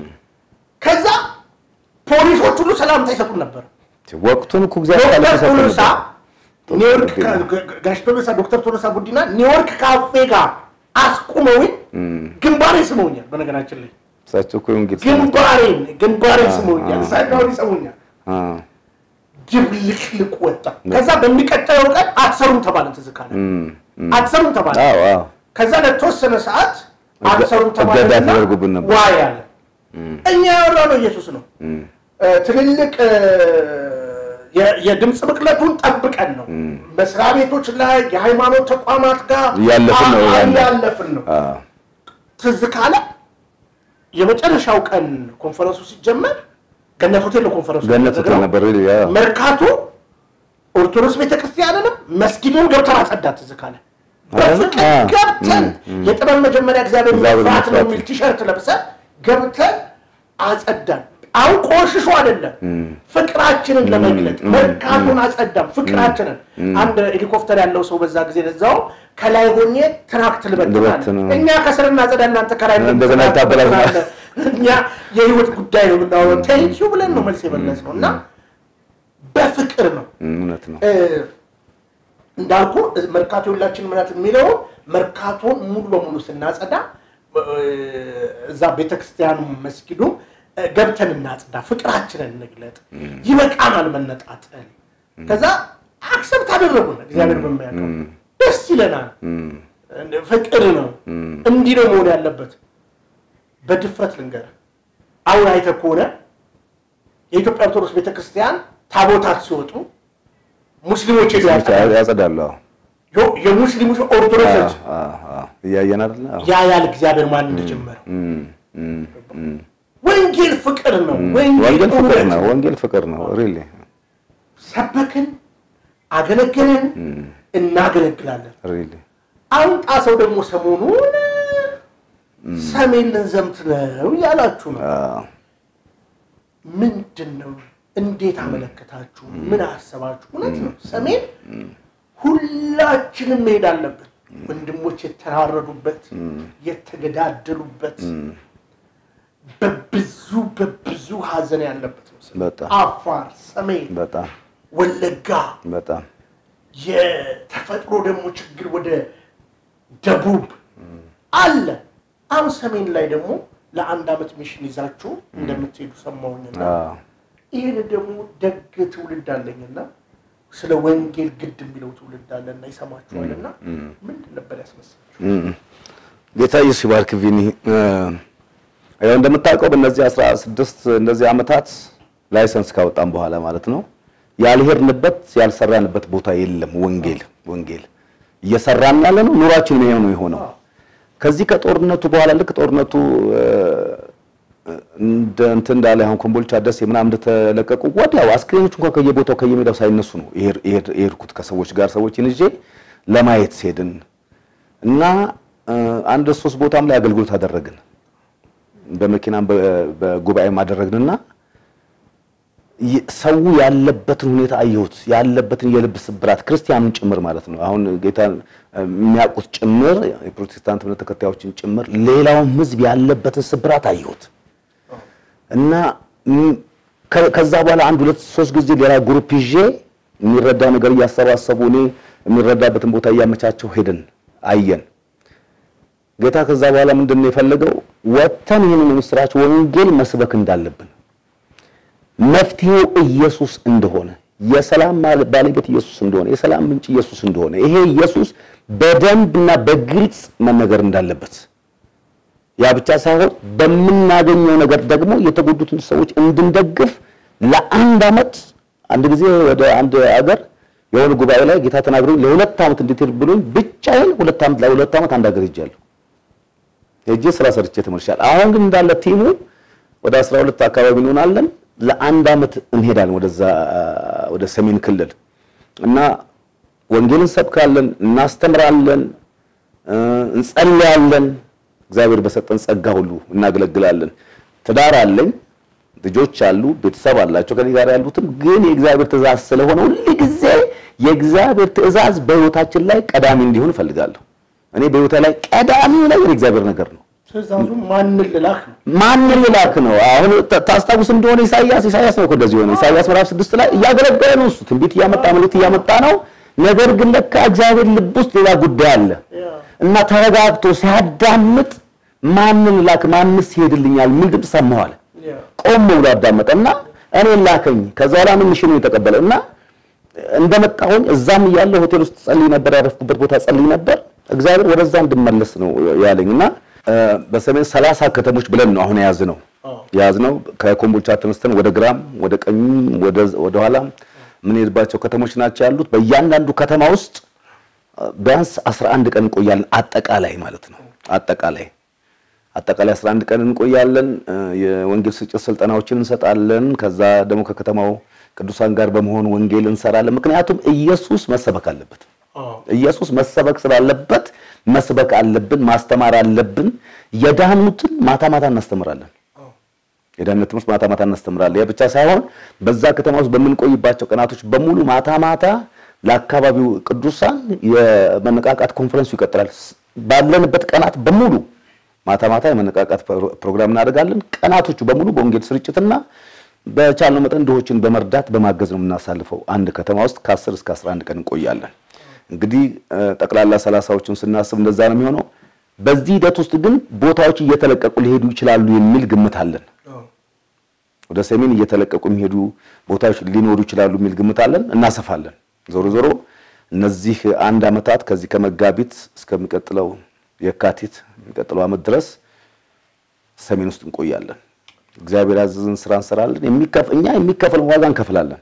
ከዛ ፖሊሶች ሁሉ ሰላምታ ይሰጡን ነበር። ወቅቱን እኮ እግዚአብሔር ዶክተር ሰጥቶ ቶሎሳ ነበር። ኒውዮርክ ጉዲና። ጋ- ጋ- ጋሽ ቶሎሳ ዶክተር ቶሎሳ ጉዲና ኒውዮርክ ካፌ ጋር አስቁመውኝ ግንባሬ ስመውኛል። በነገራችን ላይ እሳቸው እኮ የወንጌል ሰው ናቸው። ግንባሬን ግንባሬን ስመውኛል። አ- እሳቸው ይሰሙኛል። አ፣ ድብልቅልቅ ወጣ። ከዛ በሚቀጥለው ቀን አትሰሩም ተባለ። ትዝ ካለ እም፣ እም። አትሰሩም ተባለ። አዎ፣ አዎ። ከዛ ለተወሰነ ሰዓት እገ- አትሰሩም እገዳ ተባለና ተደርጎብን ነበር። ዋይ አለ። እኛ ያወራነው ኢየሱስ ነው። እም፣ እ፣ ትልልቅ እ፣ የ- የድምፅ ብቅለቱን ጠብቀን ነው መስሪያ ቤቶች ላይ የሃይማኖት ተቋማት ጋር እያለፍን ነው አ- ያለ። እያለፍን ነው። አ፣ ትዝ ካለ የመጨረሻው ቀን ኮንፈረንሱ ሲጀመር ገነት ሆቴል ነው ኮንፈረንሱ ገነት ሆቴል የተደረገው። ነበር። ያ መርካቶ ኦርቶዶክስ ቤተክርስቲያንንም መስጊድን ገብተን አጸዳት። ትዝ ካለ በፍቅር አ፣ ገብተን የጥበብ መጀመሪያ እግዚአብሔር እግዚአብሔር መፍራት ነው መፍራት። የሚል ቲሸርት ለብሰን ገብተን አጸዳን። አሁን ቆሽሾ አይደለም ፍቅራችንን ለመግለጥ መርካቶን አጸዳም። ፍቅራችንን አንድ ሄሊኮፕተር ያለው ሰው በዛ ጊዜ ለዛው ከላይ ሆኜ ትራክት ልበትናል። ልበትን። እኛ ከስር እናጸዳ፣ እናንተ ከላይ እንደገና ታበላሽ። እኛ የህይወት ጉዳይ ነው የምናወራው። ቴንኪው ብለን ነው መልስ የመለስ ነው እና በፍቅር ነው እም፣ እውነት ነው። እ፣ እንዳልኩ መርካቶ የሁላችን ምናት የሚለው መርካቶን ሙሉ በሙሉ ስናጸዳ እ፣ እዛ ቤተክርስቲያኑ መስጊዱ እ፣ ገብተን እናጽዳ፣ ፍቅራችንን እንግለጥ፣ ይበቃናል መነጣጠል። ከዛ አክሰብት አደረጉን እግዚአብሔር በሚያውቀው ደስ ይለናል። ፍቅር ነው እንዲህ ነው መሆን ያለበት። በድፍረት ልንገርህ፣ አሁን አይተህ ከሆነ የኢትዮጵያ ኦርቶዶክስ ቤተክርስቲያን ታቦታት ሲወጡ ሙስሊሞች ሄዱ ያጸዳሉ። ያጸዳሉ። አዎ፣ ዮ- የሙስሊሞች ኦርቶዶክሶች አዎ፣ አዎ። እያየን አይደለ? አዎ። ያ ያል እግዚአብሔር ማን እንደጀመረው እም፣ እም፣ እም። ወንጌል ፍቅር ነው። ወንጌል ወንጌል ፍቅር እውነት ነው። ወንጌል ፍቅር ነው። ሪሊ ሰበክን፣ አገለገልን፣ እናገለግላለን። ሪሊ አሁን ጣሰው ደግሞ ሰሞኑን ሰሜን ልንዘምት ነው እያላችሁ ነው። ምንድን ነው? እንዴት አመለከታችሁ? ምን አሰባችሁ? እውነት ነው። ሰሜን ሁላችንም መሄድ አለብን። ወንድሞች የተራረዱበት የተገዳደሉበት በብዙ በብዙ ሀዘን ያለበት ነው። ሰሜን። በጣም አፋር፣ ሰሜን፣ በጣም ወለጋ በጣም የተፈጥሮ ደግሞ ችግር ወደ ደቡብ አለ። አሁን ሰሜን ላይ ደግሞ ለአንድ ዓመት ሚሽን ይዛችሁ እንደምትሄዱ ሰማሁኝና አዎ። ይህን ደግሞ ደግ ትውልድ አለኝና ስለ ወንጌል ግድ የሚለው ትውልድ አለና ይሰማችኋልና ምንድን ነበር ያስመሰላችሁ? እም። ጌታ ኢየሱስ ይባርክ ቪኒ። እ፣ ያው እንደምታውቀው በእነዚህ 16 እንደዚህ ዓመታት ላይሰንስ ካወጣን በኋላ ማለት ነው ያልሄድንበት ያልሰራንበት ቦታ የለም። ወንጌል ወንጌል እየሰራን ያለ ነው። ኑሯችን ይሄው ነው የሆነው። ከዚህ ከጦርነቱ በኋላ ልክ ጦርነቱ እ፣ እንደ እንትን እንዳለ አሁን ኮምቦልቻ ደሴ ምናምን እንደተለቀቁ ወዲያው አስክሬኖች እንኳን ከየቦታው ከየሜዳው ሳይነሱ ነው ይሄድ- ይሄድ- የሄድኩት ከሰዎች ጋር ሰዎችን ይዤ ለማየት ሄድን እና እ፣ አንድ ሶስት ቦታም ላይ አገልግሎት አደረግን። በመኪናም በ- በጉባኤም አደረግንና ይ- ሰው ያለበትን ሁኔታ አየሁት። ያለበትን የልብ ስብራት ክርስቲያኑን ጭምር ማለት ነው። አሁን ጌታ የሚያውቁት ጭምር የፕሮቴስታንት እምነት ተከታዮችን ጭምር ሌላውም ሕዝብ ያለበትን ስብራት አየሁት እና ም- ከ- ከዛ በኋላ አንድ ሁለት ሶስት ጊዜ ሌላ ግሩፕ ይዤ የሚረዳ ነገር እያሰባሰቡ እኔ የሚረዳበትን ቦታ እያመቻቸው ሄድን አየን። ጌታ ከዛ በኋላ ምንድን ነው የፈለገው? ወጥተን ይህንን የምስራች ወንጌል መስበክ እንዳለብን መፍትሄው ኢየሱስ እንደሆነ የሰላም ማል- ባለቤት ኢየሱስ እንደሆነ የሰላም ምንጭ ኢየሱስ እንደሆነ ይሄ ኢየሱስ በደንብና በግልጽ መነገር እንዳለበት ያ ብቻ ሳይሆን በምናገኘው ነገር ደግሞ የተጎዱትን ሰዎች እንድንደግፍ ለአንድ ዓመት አንድ ጊዜ ወደ አንድ አገር የሆነ ጉባኤ ላይ ጌታ ተናግሮኝ ለሁለት ዓመት እንድትሄድ ብሎኝ ብቻዬን ሁለት ዓመት ለሁለት ዓመት አንድ ሀገር ሄጃለሁ። ሄጄ ስራ ሰርቼ ተመልሻለሁ። አሁን ግን እንዳለ ቲሙ ወደ 12 አካባቢ እንሆናለን። ለአንድ ዓመት እንሄዳለን ወደዛ ወደ ሰሜን ክልል እና ወንጌል እንሰብካለን፣ እናስተምራለን፣ እንጸልያለን። እግዚአብሔር በሰጠን ጸጋ ሁሉ እናገለግላለን። ትዳር አለኝ፣ ልጆች አሉ፣ ቤተሰብ አላቸው ከኔ ጋር ያሉትም። ግን የእግዚአብሔር ትእዛዝ ስለሆነ ሁል ጊዜ የእግዚአብሔር ትእዛዝ በህይወታችን ላይ ቀዳሚ እንዲሆን እፈልጋለሁ። እኔ በህይወቴ ላይ ቀዳሚው ነገር የእግዚአብሔር ነገር ነው። ትእዛዙ ማንን ልላክ ነው? ማንን ልላክ ነው? አሁን ታስታውስ እንደሆነ ኢሳይያስ ኢሳይያስ ነው እኮ እንደዚህ ሆነ። ኢሳይያስ ምዕራፍ ስድስት ላይ እያገለገለ ነው እሱ ትንቢት እያመጣ መልእክት እያመጣ ነው። ነገር ግን ለካ እግዚአብሔር ልብ ውስጥ ሌላ ጉዳይ አለ እና ተረጋግቶ ሲያዳምጥ ማንን ላክ? ማንስ ይሄድልኛል? ምን ድምፅ ሰማሁ አለ። ቆም ብሎ አዳመጠ እና እኔን ላከኝ። ከዛ በኋላ ምን ሚሽኑ የተቀበለ እና እንደመጣሁኝ እዛም እያለሁ ሆቴል ውስጥ ጸልይ ነበር፣ ያረፍኩበት ቦታ ጸልይ ነበር። እግዚአብሔር ወደዛ እንድመለስ ነው ያለኝ እና በሰሜን ሰላሳ ከተሞች ብለን ነው አሁን የያዝነው የያዝነው ከኮምቦልቻ ተነስተን ወደ ግራም ወደ ቀኝም ወደ ወደ ኋላም የምንሄድባቸው ከተሞች ናቸው ያሉት። በእያንዳንዱ ከተማ ውስጥ ቢያንስ 11 ቀን እንቆያለን። አጠቃላይ ማለት ነው አጠቃላይ አጠቃላይ 11 ቀን እንቆያለን። የወንጌል ስርጭት ስልጠናዎችን እንሰጣለን። ከዛ ደግሞ ከከተማው ቅዱሳን ጋር በመሆን ወንጌል እንሰራለን። ምክንያቱም ኢየሱስ መሰበክ አለበት። ኢየሱስ መሰበክ ስላለበት መስበክ አለብን፣ ማስተማር አለብን። የዳኑትን ማታ ማታ እናስተምራለን። የዳነት ትምህርት ማታ ማታ እናስተምራለን። ያ ብቻ ሳይሆን በዛ ከተማ ውስጥ በምንቆይባቸው ቀናቶች በሙሉ ማታ ማታ ለአካባቢው ቅዱሳን የመነቃቃት ኮንፈረንሱ ይቀጥላል። ባለንበት ቀናት በሙሉ ማታ ማታ የመነቃቃት ፕሮግራም እናደርጋለን። ቀናቶቹ በሙሉ በወንጌል ስርጭትና በቻልነው መጠን ድሆችን በመርዳት በማገዝ ነው የምናሳልፈው። አንድ ከተማ ውስጥ ከ10 እስከ 11 ቀን እንቆያለን። እንግዲህ ጠቅላላ ሰላሳዎችን ስናስብ እንደዛ ነው የሚሆነው። በዚህ ሂደት ውስጥ ግን ቦታዎች እየተለቀቁ ሊሄዱ ይችላሉ የሚል ግምት አለን። ወደ ሰሜን እየተለቀቁ የሚሄዱ ቦታዎች ሊኖሩ ይችላሉ የሚል ግምት አለን። እናሰፋለን። ዞሮ ዞሮ እነዚህ አንድ ዓመታት ከዚህ ከመጋቢት እስከሚቀጥለው የካቲት የሚቀጥለው ዓመት ድረስ ሰሜን ውስጥ እንቆያለን። እግዚአብሔር ያዘዝን ስራ እንሰራለን። እኛ የሚከፈል ዋጋ እንከፍላለን።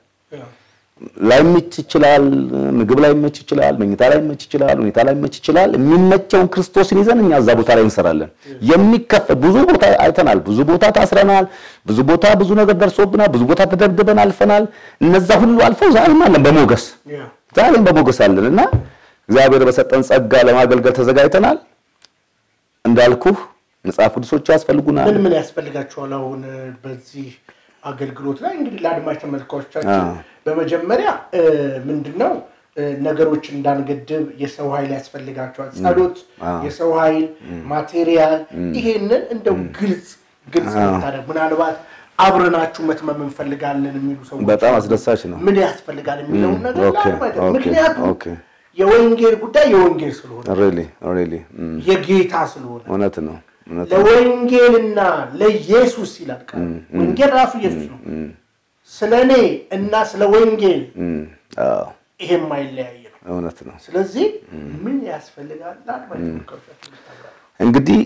ላይመች ይችላል፣ ምግብ ላይመች ይችላል፣ መኝታ ላይመች ይችላል፣ ሁኔታ ላይመች ይችላል። የሚመቸውን ክርስቶስን ይዘን እኛ እዛ ቦታ ላይ እንሰራለን። የሚከፈል ብዙ ቦታ አይተናል። ብዙ ቦታ ታስረናል። ብዙ ቦታ ብዙ ነገር ደርሶብናል። ብዙ ቦታ ተደብድበን አልፈናል። እነዛ ሁሉ አልፈው ዛሬም አለን በሞገስ ዛሬም በሞገስ አለን እና እግዚአብሔር በሰጠን ጸጋ ለማገልገል ተዘጋጅተናል። እንዳልኩህ መጽሐፍ ቅዱሶች ያስፈልጉናል። ምን ምን ያስፈልጋቸዋል? አሁን በዚህ አገልግሎት ላይ እንግዲህ ለአድማጭ ተመልካቾቻችን በመጀመሪያ ምንድን ነው ነገሮች እንዳንገድብ የሰው ኃይል ያስፈልጋቸዋል። ጸሎት፣ የሰው ኃይል፣ ማቴሪያል ይሄንን እንደው ግልጽ ግልጽ ታደርግ ምናልባት አብረናችሁ መትመም እንፈልጋለን የሚሉ ሰዎች በጣም አስደሳች ነው። ምን ያስፈልጋል የሚለውን ነገር ምክንያቱም የወንጌል ጉዳይ የወንጌል ስለሆነ ሪሊ ሪሊ የጌታ ስለሆነ እውነት ነው። ለወንጌልና ለኢየሱስ ይላል ቃል። ወንጌል ራሱ ኢየሱስ ነው። ስለ እኔ እና ስለ ወንጌል ይሄ የማይለያይ ነው። እውነት ነው። ስለዚህ ምን ያስፈልጋል? እንግዲህ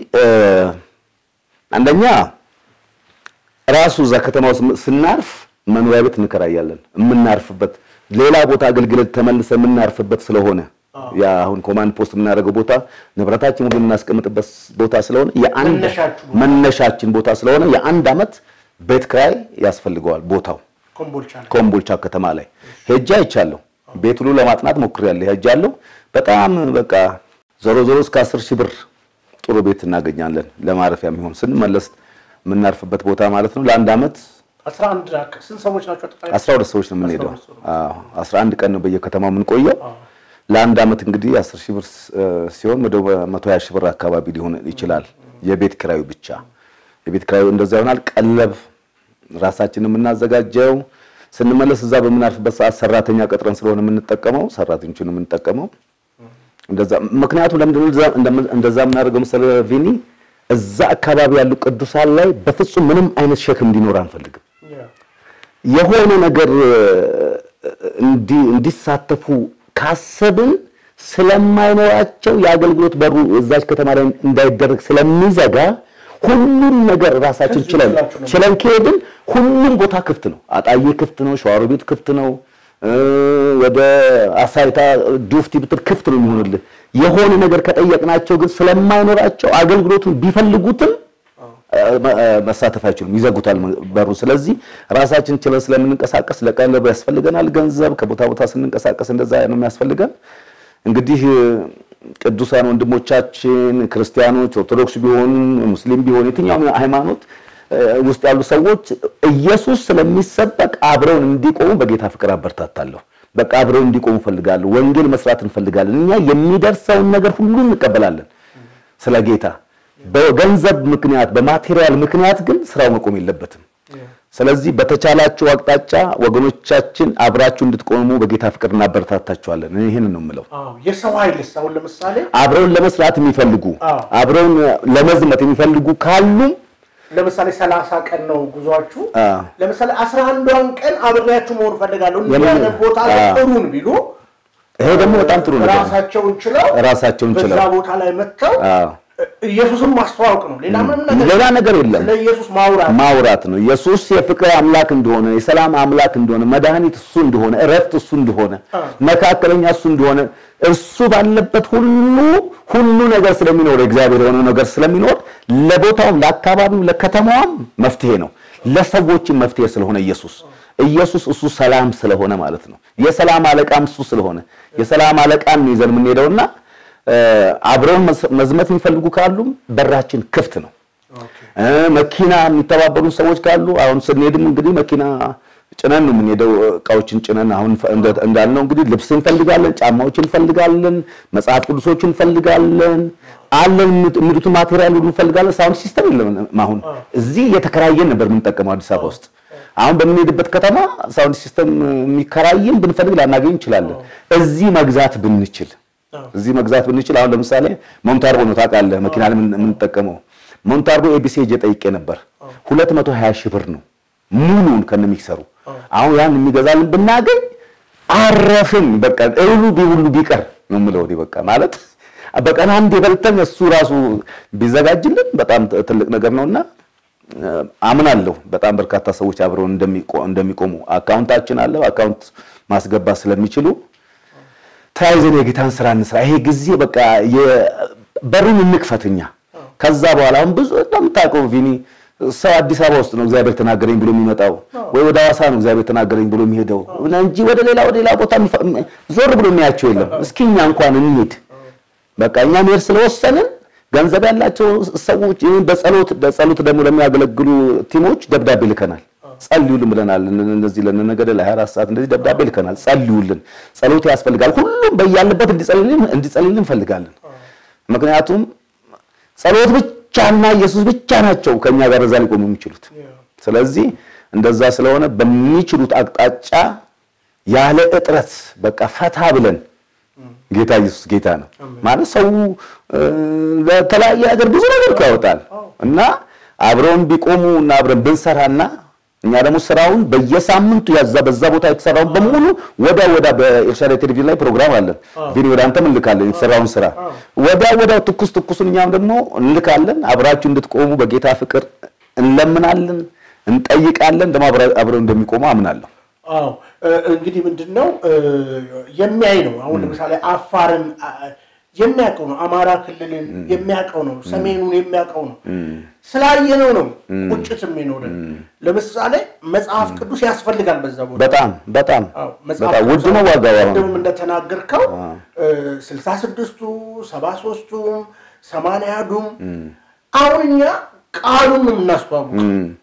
አንደኛ ራሱ እዛ ከተማ ውስጥ ስናርፍ መኖሪያ ቤት እንከራያለን። የምናርፍበት ሌላ ቦታ አገልግሎት ተመልሰ የምናርፍበት ስለሆነ ያ አሁን ኮማንድ ፖስት የምናደርገው ቦታ ንብረታችን ሁሉ የምናስቀምጥበት ቦታ ስለሆነ የአንድ መነሻችን ቦታ ስለሆነ የአንድ ዓመት ቤት ክራይ ያስፈልገዋል። ቦታው ኮምቦልቻ ከተማ ላይ ሄጄ አይቻለሁ። ቤት ሁሉ ለማጥናት ሞክሬያለሁ። ሄጃለሁ። በጣም በቃ ዞሮ ዞሮ እስከ አስር ሺህ ብር ጥሩ ቤት እናገኛለን። ለማረፊያ የሚሆን ስንመለስ የምናርፍበት ቦታ ማለት ነው። ለአንድ ዓመት አስራ ሁለት ሰዎች ነው የምንሄደው። አስራ አንድ ቀን ነው በየከተማው የምንቆየው። ለአንድ ዓመት እንግዲህ አስር ሺህ ብር ሲሆን ወደ መቶ ሀያ ሺህ ብር አካባቢ ሊሆን ይችላል። የቤት ኪራዩ ብቻ የቤት ኪራዩ እንደዛ ይሆናል። ቀለብ ራሳችን የምናዘጋጀው ስንመለስ እዛ በምናርፍበት ሰዓት ሰራተኛ ቀጥረን ስለሆነ የምንጠቀመው ሰራተኞችን የምንጠቀመው እንደዛ። ምክንያቱም ለምንድን እንደዛ የምናደርገው መሰለህ ቪኒ፣ እዛ አካባቢ ያሉ ቅዱሳን ላይ በፍጹም ምንም አይነት ሸክም እንዲኖር አንፈልግም። የሆነ ነገር እንዲሳተፉ ካሰብን ስለማይኖራቸው የአገልግሎት በሩ እዛች ከተማ ላይ እንዳይደረግ ስለሚዘጋ ሁሉም ነገር ራሳችን ችለን ችለን ከሄድን ሁሉም ቦታ ክፍት ነው። አጣዬ ክፍት ነው። ሸዋሮ ቤት ክፍት ነው። ወደ አሳይታ ዱፍቲ ብትል ክፍት ነው የሚሆንልህ። የሆነ ነገር ከጠየቅናቸው ግን ስለማይኖራቸው አገልግሎቱን ቢፈልጉትም መሳተፍ አይችሉም፣ ይዘጉታል በሩ። ስለዚህ ራሳችን ችለን ስለምንንቀሳቀስ ለቀለብ ያስፈልገናል ገንዘብ። ከቦታ ቦታ ስንንቀሳቀስ እንደዛ ነው የሚያስፈልገን። እንግዲህ ቅዱሳን ወንድሞቻችን ክርስቲያኖች፣ ኦርቶዶክስ ቢሆኑ ሙስሊም ቢሆኑ የትኛውም ሃይማኖት ውስጥ ያሉ ሰዎች ኢየሱስ ስለሚሰበክ አብረውን እንዲቆሙ በጌታ ፍቅር አበረታታለሁ። በቃ አብረውን እንዲቆሙ እንፈልጋለሁ። ወንጌል መስራት እንፈልጋለን። እኛ የሚደርሰውን ነገር ሁሉ እንቀበላለን ስለ ጌታ። በገንዘብ ምክንያት በማቴሪያል ምክንያት ግን ስራው መቆም የለበትም። ስለዚህ በተቻላችሁ አቅጣጫ ወገኖቻችን አብራችሁ እንድትቆሙ በጌታ ፍቅር እናበረታታችኋለን። ይህንን ነው የምለው። የሰው ኃይልስ አሁን ለምሳሌ አብረውን ለመስራት የሚፈልጉ አብረውን ለመዝመት የሚፈልጉ ካሉም ለምሳሌ ሰላሳ ቀን ነው ጉዟችሁ። ለምሳሌ አስራ አንዷን ቀን አብሬያችሁ መሆን ፈልጋለሁ እንዲህ አይነት ቦታ ላይ ጥሩን ቢሉ ይሄ ደግሞ በጣም ጥሩ ነገር ነው። ራሳቸውን ችለው ራሳቸውን ችለው በዛ ቦታ ላይ መጥተው ኢየሱስን ማስተዋወቅ ነው። ሌላ ምንም ነገር ሌላ ነገር የለም። ስለ ኢየሱስ ማውራት ማውራት ነው። ኢየሱስ የፍቅር አምላክ እንደሆነ፣ የሰላም አምላክ እንደሆነ፣ መድኃኒት እሱ እንደሆነ፣ እረፍት እሱ እንደሆነ፣ መካከለኛ እሱ እንደሆነ እርሱ ባለበት ሁሉ ሁሉ ነገር ስለሚኖር እግዚአብሔር የሆነ ነገር ስለሚኖር ለቦታውም፣ ለአካባቢው፣ ለከተማዋም መፍትሄ ነው። ለሰዎችም መፍትሄ ስለሆነ ኢየሱስ ኢየሱስ እሱ ሰላም ስለሆነ ማለት ነው። የሰላም አለቃም እሱ ስለሆነ የሰላም አለቃን ነው ይዘን የምንሄደውና አብረውን መዝመት የሚፈልጉ ካሉም በራችን ክፍት ነው። መኪና የሚተባበሩ ሰዎች ካሉ አሁን ስንሄድም እንግዲህ መኪና ጭነን ነው የምንሄደው። እቃዎችን ጭነን አሁን እንዳልነው እንግዲህ ልብስ እንፈልጋለን፣ ጫማዎች እንፈልጋለን፣ መጽሐፍ ቅዱሶች እንፈልጋለን፣ አለን የሚሉትን ማቴሪያል ሁሉ እንፈልጋለን። ሳውንድ ሲስተም የለም። አሁን እዚህ እየተከራየን ነበር የምንጠቀመው አዲስ አበባ ውስጥ። አሁን በምንሄድበት ከተማ ሳውንድ ሲስተም የሚከራየን ብንፈልግ ላናገኝ እንችላለን። እዚህ መግዛት ብንችል እዚህ መግዛት ብንችል አሁን ለምሳሌ ሞንታርቦ ነው ታውቃለህ፣ መኪና የምንጠቀመው ሞንታርቦ ኤቢሲ ሄጄ ጠይቄ ነበር። 220 ሺህ ብር ነው ሙሉን ከነሚክሰሩ። አሁን ያን የሚገዛልን ብናገኝ አረፍን። በቃ እህሉ ቢሁሉ ቢቀር ነው የምለው እኔ በቃ ማለት በቀን አንድ የበልተን እሱ ራሱ ቢዘጋጅልን በጣም ትልቅ ነገር ነውና አምናለሁ። በጣም በርካታ ሰዎች አብረው እንደሚቆሙ አካውንታችን አለ አካውንት ማስገባት ስለሚችሉ ተያይዘን የጌታን ስራ እንስራ። ይሄ ጊዜ በቃ በሩን እንክፈትኛ። ከዛ በኋላ አሁን ብዙ እንደምታውቀው ቪኒ ሰው አዲስ አበባ ውስጥ ነው እግዚአብሔር ተናገረኝ ብሎ የሚመጣው ወይ ወደ ሐዋሳ ነው እግዚአብሔር ተናገረኝ ብሎ የሚሄደው እንጂ ወደ ሌላ ወደ ሌላ ቦታ ዞር ብሎ የሚያቸው የለም። እስኪ እኛ እንኳን እንሂድ። በቃ እኛ መሄድ ስለወሰንን ገንዘብ ያላቸው ሰዎች በጸሎት በጸሎት ደግሞ ለሚያገለግሉ ቲሞች ደብዳቤ ልከናል። ጸልዩልን ብለናል። እንደዚህ ለነገደ ለ24 ሰዓት እንደዚህ ደብዳቤ ልከናል። ጸልዩልን፣ ጸሎት ያስፈልጋል። ሁሉም በያለበት እንዲጸልይልን እንዲጸልይልን እንፈልጋለን። ምክንያቱም ጸሎት ብቻና ኢየሱስ ብቻ ናቸው ከኛ ጋር እዛ ሊቆሙ የሚችሉት። ስለዚህ እንደዛ ስለሆነ በሚችሉት አቅጣጫ ያለ እጥረት በቃ ፈታ ብለን ጌታ ኢየሱስ ጌታ ነው ማለት ሰው ለተለያየ ነገር ብዙ ነገር ያወጣል እና አብረውን ቢቆሙ እና አብረን ብንሰራና እኛ ደግሞ ስራውን በየሳምንቱ ያዛ በዛ ቦታ የተሰራውን በሙሉ ወዳ ወዳ በኤርትራ ቴሌቪዥን ላይ ፕሮግራም አለን። ቪዲዮ ወደ አንተም እንልካለን የተሰራውን ስራ ወዳ ወዳ ትኩስ ትኩሱን እኛም ደግሞ እንልካለን። አብራችሁ እንድትቆሙ በጌታ ፍቅር እንለምናለን፣ እንጠይቃለን። ደግሞ አብረው እንደሚቆሙ አምናለሁ። አዎ እንግዲህ ምንድን ነው የሚያይ ነው። አሁን ለምሳሌ አፋርን የሚያውቀው ነው። አማራ ክልልን የሚያውቀው ነው። ሰሜኑን የሚያውቀው ነው። ስላየነው ነው ቁጭት የሚኖረን። ለምሳሌ መጽሐፍ ቅዱስ ያስፈልጋል በዛ ቦታ በጣም በጣም በጣም ውድ ነው ዋጋው። አሁን ቅድምም እንደተናገርከው ስልሳ ስድስቱ ሰባ ሶስቱም ሰማንያዱም አሁን እኛ ቃሉን ነው የምናስተዋውቅ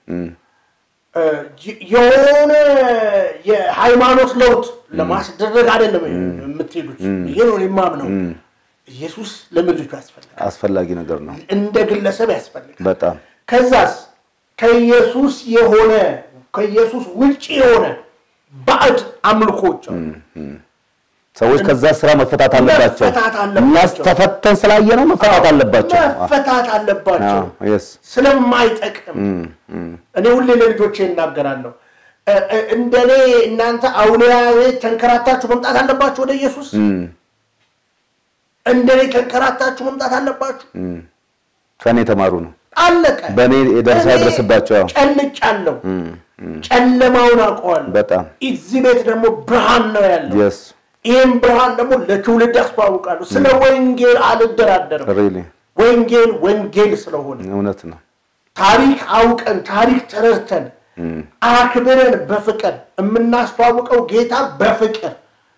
የሆነ የሃይማኖት ለውጥ ለማስደረግ አይደለም የምትሄዱት። ይሄ ነው የማምነው። ኢየሱስ ለምድሪቱ ያስፈልጋል፣ አስፈላጊ ነገር ነው። እንደ ግለሰብ ያስፈልጋል። በጣም ከዛስ ከኢየሱስ የሆነ ከኢየሱስ ውጭ የሆነ ባዕድ አምልኮች አሉ። ሰዎች ከዛ ስራ መፈታት አለባቸው። መፈታት አለባቸው። እኛ ተፈተን ስላየ ነው መፈታት አለባቸው። መፈታት አለባቸው የስ ስለማይጠቅም እኔ ሁሌ ለልጆቼ እናገራለሁ። እንደኔ እናንተ አውሊያ ቤት ተንከራታችሁ መምጣት አለባችሁ ወደ ኢየሱስ። እንደኔ ተንከራታችሁ መምጣት አለባችሁ። ከኔ የተማሩ ነው። አለቀ። በእኔ የደረሰ ያድረስባቸው። ጨልጫለሁ፣ ጨለማውን አውቀዋለሁ። በጣም እዚህ ቤት ደግሞ ብርሃን ነው ያለው። የስ ይህም ብርሃን ደግሞ ለትውልድ አስተዋውቃለሁ። ስለ ወንጌል አልደራደርም። ሪሊ ወንጌል ወንጌል ስለሆነ እውነት ነው። ታሪክ አውቀን ታሪክ ተረድተን አክብረን በፍቅር የምናስተዋውቀው ጌታ በፍቅር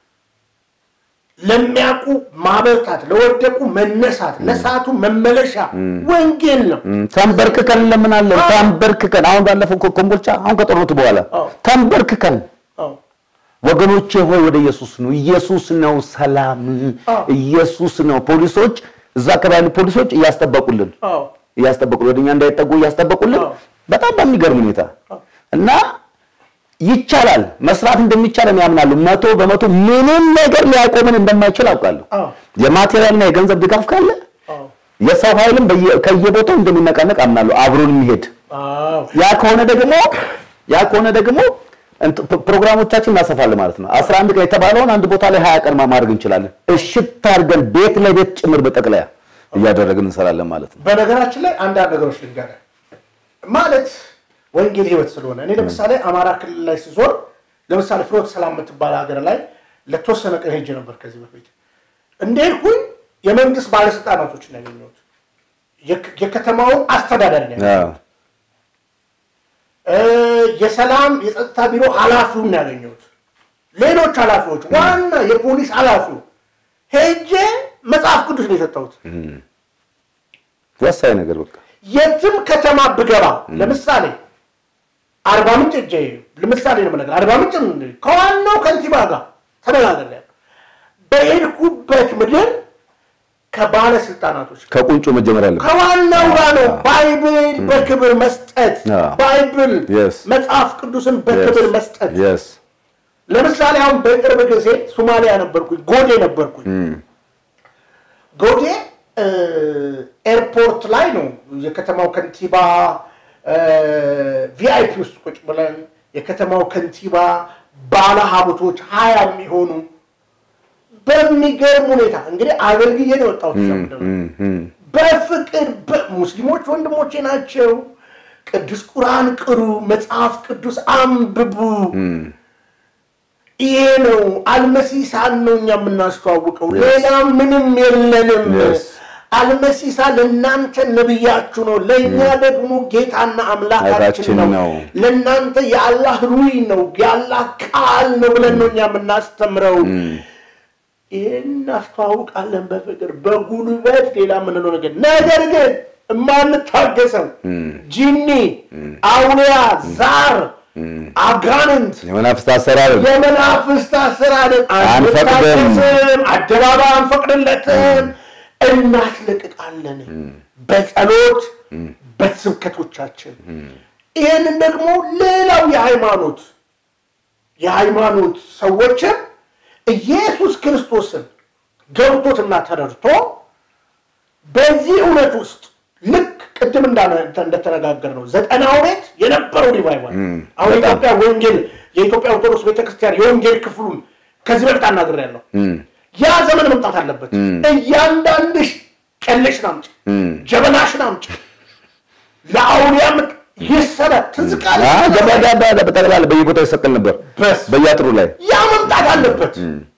ለሚያውቁ ማበርታት፣ ለወደቁ መነሳት፣ ለሳቱ መመለሻ ወንጌል ነው። ተንበርክከን እንለምናለን። ተንበርክከን አሁን ባለፈው እኮ ኮምቦልቻ አሁን ከጦርነቱ በኋላ አዎ። ተንበርክከን አዎ። ወገኖቼ ሆይ ወደ ኢየሱስ ነው። ኢየሱስ ነው ሰላም፣ አዎ። ኢየሱስ ነው። ፖሊሶች እዛ አካባቢ ያሉ ፖሊሶች እያስጠበቁልን አዎ። እያስጠበቁ ወደኛ እንዳይጠጉ እያስጠበቁልን አዎ። በጣም በሚገርም ሁኔታ አዎ። እና ይቻላል መስራት እንደሚቻል እኔ ያምናሉ። መቶ በመቶ ምንም ነገር ሊያቆምን እንደማይችል አውቃለሁ። አዎ። የማቴሪያልና የገንዘብ ድጋፍ ካለ አዎ። የሰው ኃይልም በየ- ከየቦታው እንደሚነቃነቅ አምናለሁ። አብሮን የሚሄድ አዎ። ያ ከሆነ ደግሞ ያ ከሆነ ደግሞ እንት- ፕ- ፕሮግራሞቻችን እናሰፋለን ማለት ነው። 11 ቀን የተባለውን አንድ ቦታ ላይ 20 ቀን ማድረግ እንችላለን። እሽት አድርገን ቤት ለቤት ጭምር በጠቅላያ እያደረግን እንሰራለን ማለት ነው። በነገራችን ላይ አንዳንድ ነገሮች ልንገርህ ማለት ወንጌል ህይወት ስለሆነ እኔ ለምሳሌ አማራ ክልል ላይ ስዞር ለምሳሌ ፍኖተ ሰላም የምትባል ሀገር ላይ ለተወሰነ ቀን ሄጄ ነበር ከዚህ በፊት እንደሄድኩኝ የመንግስት ባለስልጣናቶችን ያገኘሁት የክ- የከተማውን አስተዳዳሪ ነው ያገኘሁት። አዎ። እ፣ የሰላም የጸጥታ ቢሮ ኃላፊውን ነው ያገኘሁት ሌሎች ኃላፊዎች ዋና የፖሊስ ኃላፊው ሄጄ መጽሐፍ ቅዱስ ነው የሰጠሁት ወሳኝ ነገር በቃ የትም ከተማ ብገባ ለምሳሌ አርባ ምንጭ እጄ ለምሳሌ ነው የምነግርህ። አርባ ምንጭ ከዋናው ከንቲባ ጋር ተነጋግሬያለሁ። በሄድኩበት ምድር ከባለስልጣናቶች ከቁንጮ መጀመር ያለበት ከዋናው ጋር ነው ባይብል በክብር መስጠት፣ አዎ። ባይብል Yes. መጽሐፍ ቅዱስን በክብር መስጠት። የስ ለምሳሌ አሁን በቅርብ ጊዜ ሶማሊያ ነበርኩኝ፣ ጎዴ ነበርኩኝ። ጎዴ እ፣ ኤርፖርት ላይ ነው የከተማው ከንቲባ ቪአይፒ ውስጥ ቁጭ ብለን የከተማው ከንቲባ ባለ ሀብቶች ሀያ የሚሆኑ በሚገርም ሁኔታ እንግዲህ አገልግዬ ነው የወጣሁት። እዛ ምድር ላይ። በፍቅር በ- ሙስሊሞች ወንድሞቼ ናቸው። ቅዱስ ቁርአን ቅሩ፣ መጽሐፍ ቅዱስ አንብቡ። ይሄ ነው አልመሲሳን ነው እኛ የምናስተዋውቀው፣ ሌላ ምንም የለንም። Yes. አልመሲሳ ለእናንተ ነብያችሁ ነው፣ ለእኛ ደግሞ ጌታና አምላካችን አምላካችን ነው። ነው። ለእናንተ የአላህ ሩይ ነው፣ የአላህ ቃል ነው ብለን ነው እኛ የምናስተምረው። ይህን እናስተዋውቃለን በፍቅር በጉልበት ሌላ የምንለው ነገር ነገር ግን የማንታገሰው ጂኒ፣ አውሊያ፣ ዛር፣ አጋንንት የመናፍስት አሰራር የመናፍስት አሰራርን አንፈቅድም። አንፈቅድም፣ አደባባይ አንፈቅድለትም፣ እናስለቅቃለን በጸሎት በስብከቶቻችን። ይህንን ደግሞ ሌላው የሃይማኖት የሃይማኖት ሰዎችም ኢየሱስ ክርስቶስን ገብቶትና ተረድቶ በዚህ እውነት ውስጥ ልክ ቅድም እንዳነ- እንደተነጋገር ነው ዘጠናው ቤት የነበረው ሪቫይቫል አሁን የኢትዮጵያ ወንጌል የኢትዮጵያ ኦርቶዶክስ ቤተክርስቲያን የወንጌል ክፍሉን ከዚህ በፊት አናግሬያለሁ። ያ ዘመን መምጣት አለበት። እያንዳንድሽ ጨለሽን አምጪ፣ ጀበናሽን አምጪ፣ ለአውሊያ ምጥ ይሰረት ትዝቃለ በጠቅላላ በየቦታው ይሰቀል ነበር በስ በየአጥሩ ላይ ያ መምጣት አለበት።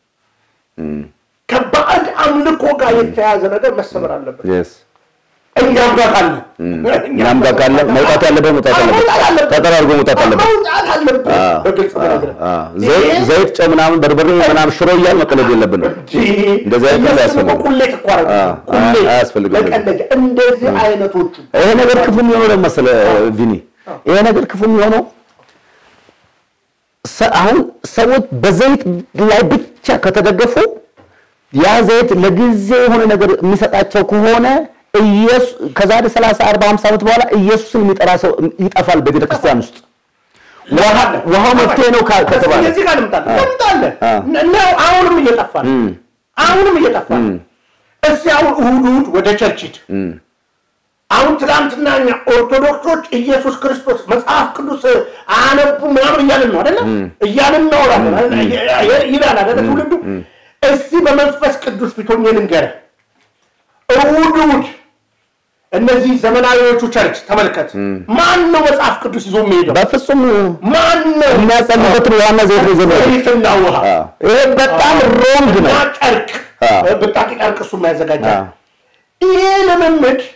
ከባዕድ አምልኮ ጋር የተያያዘ ነገር መሰበር አለበት። የስ እኛም ጋር ካለ እኛም ጋር ካለ መውጣት ያለበት መውጣት አለበት። ተጠራርጎ መውጣት አለበት። መውጣት አለበት። በግልጽ ነገር ዘይት ዘይት፣ ጨው ምናምን በርበሬ ምናምን ሽሮ እያል መቀለድ የለብንም። እንደዚህ አይነት ነገር አያስፈልግም። ቁሌት እኮ አደረጉ። አዎ፣ ቁሌት አያስፈልግም። መቀለጃ እንደዚህ አይነቶቹ ይሄ ነገር ክፉ የሚሆነው ደግሞ መሰለህ ቪኒ፣ ይሄ ነገር ክፉ የሚሆነው ሰ- አሁን ሰዎች በዘይት ላይ ብቻ ከተደገፉ ያ ዘይት ለጊዜ የሆነ ነገር የሚሰጣቸው ከሆነ ኢየሱስ ከዛሬ 30 40 50 ዓመት በኋላ ኢየሱስን የሚጠራ ሰው ይጠፋል በቤተ ክርስቲያን ውስጥ። ውሃ- ውሃው መፍትሄ ነው ካ- ከተባለ እዚህ ጋር ልምጣለህ አዎ። ልምጣለህ አዎ። ነው። አሁንም እየጠፋ ነው። አሁንም እየጠፋ ነው። እስኪ አሁን እሑድ እሑድ ወደ ቸርች ሂድ። አሁን ትናንትና እኛ ኦርቶዶክሶች ኢየሱስ ክርስቶስ መጽሐፍ ቅዱስ አያነቡ ምናምን እያልን ነው አይደለም? እያልን እናወራለን አይደል? ይላል አይደለ ትውልዱ። እስቲ በመንፈስ ቅዱስ ፊት ሆኜ ልንገርህ፣ እሑድ እሑድ እነዚህ ዘመናዊዎቹ ቸርች ተመልከት። ማን ነው መጽሐፍ ቅዱስ ይዞ የሚሄደው? በፍጹም ማን ነው? የሚያጸልበትን ዋና ዘይት ነው ይዘው የሚሄዱት። ዘይትና ውሃ አዎ። ይሄ በጣም ሮንግ ነው። እና ጨርቅ አዎ። ብጣቂ ጨርቅ እሱ የሚያዘጋጃል። አዎ። ይሄ ልምምድ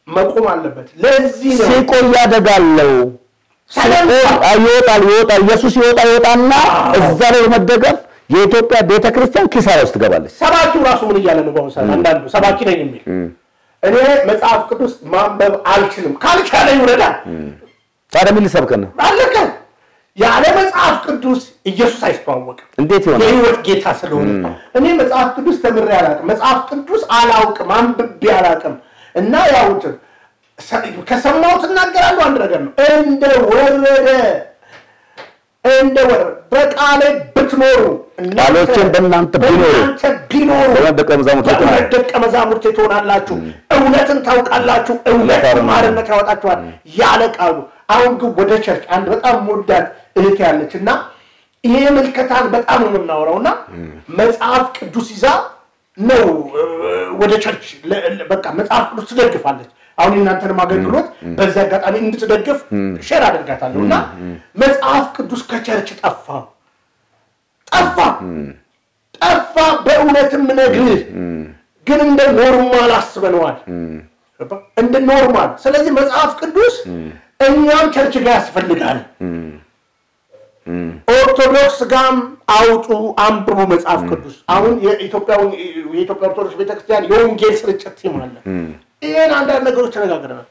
መቆም አለበት። ለዚህ ነው ሲቆይ ያደጋለው ሲቆይ ይወጣል ይወጣል ኢየሱስ ይወጣ ይወጣና እዛ ላይ በመደገፍ የኢትዮጵያ ቤተክርስቲያን ኪሳራ ውስጥ ትገባለች። ሰባኪው ራሱ ምን እያለ ነው? በአሁኑ ሰዓት አንዳንዱ ሰባኪ ነኝ የሚል እኔ መጽሐፍ ቅዱስ ማንበብ አልችልም፣ ካልቻለ ይውረዳል። ታዲያ ምን ሊሰብከን ነው? አለቀ። ያለ መጽሐፍ ቅዱስ ኢየሱስ አይስተዋወቅም። እንዴት ይሆናል? የህይወት ጌታ ስለሆነ እኔ መጽሐፍ ቅዱስ ተምሬ አላውቅም። መጽሐፍ ቅዱስ አላውቅም፣ አንብቤ አላውቅም። እና ያው እንትን ከሰማሁት እናገራለሁ። አንድ ነገር ነው እንደ ወረደ እንደ ወረደ በቃሌ ብትኖሩ እናንተ- ቃሎቼም በእናንተ ቢኖሩ በእናንተ ቢኖሩ በእውነት ደቀ መዛሙርቴ በእውነት ትሆናላችሁ። ደቀ መዛሙርቴ ትሆናላችሁ። እውነትን ታውቃላችሁ፣ እውነት እውነት ማርነት ያወጣችኋል ያለ ቃሉ። አሁን ግን ወደ ቸርች አንድ በጣም ወዳት እህት ያለች እና ይሄ ምልከታን በጣም ነው የምናወራው እና መጽሐፍ ቅዱስ ይዛ ነው እ፣ ወደ ቸርች ለ- ለ- በቃ መጽሐፍ ቅዱስ ትደግፋለች። አሁን የእናንተንም አገልግሎት በዚህ አጋጣሚ እንድትደግፍ ሼር አድርጋታለሁ እና መጽሐፍ ቅዱስ ከቸርች ጠፋ ጠፋ ጠፋ። በእውነትም ነግርህ ግን እንደ ኖርማል አስበነዋል፣ እንደ ኖርማል። ስለዚህ መጽሐፍ ቅዱስ እኛም ቸርች ጋር ያስፈልጋል። ኦርቶዶክስ ጋም አውጡ አንብቡ መጽሐፍ ቅዱስ። አሁን የኢትዮጵያ የኢትዮጵያ ኦርቶዶክስ ቤተክርስቲያን የወንጌል ስርጭት ቲም አለ። ይህን አንዳንድ ነገሮች ተነጋግረናል።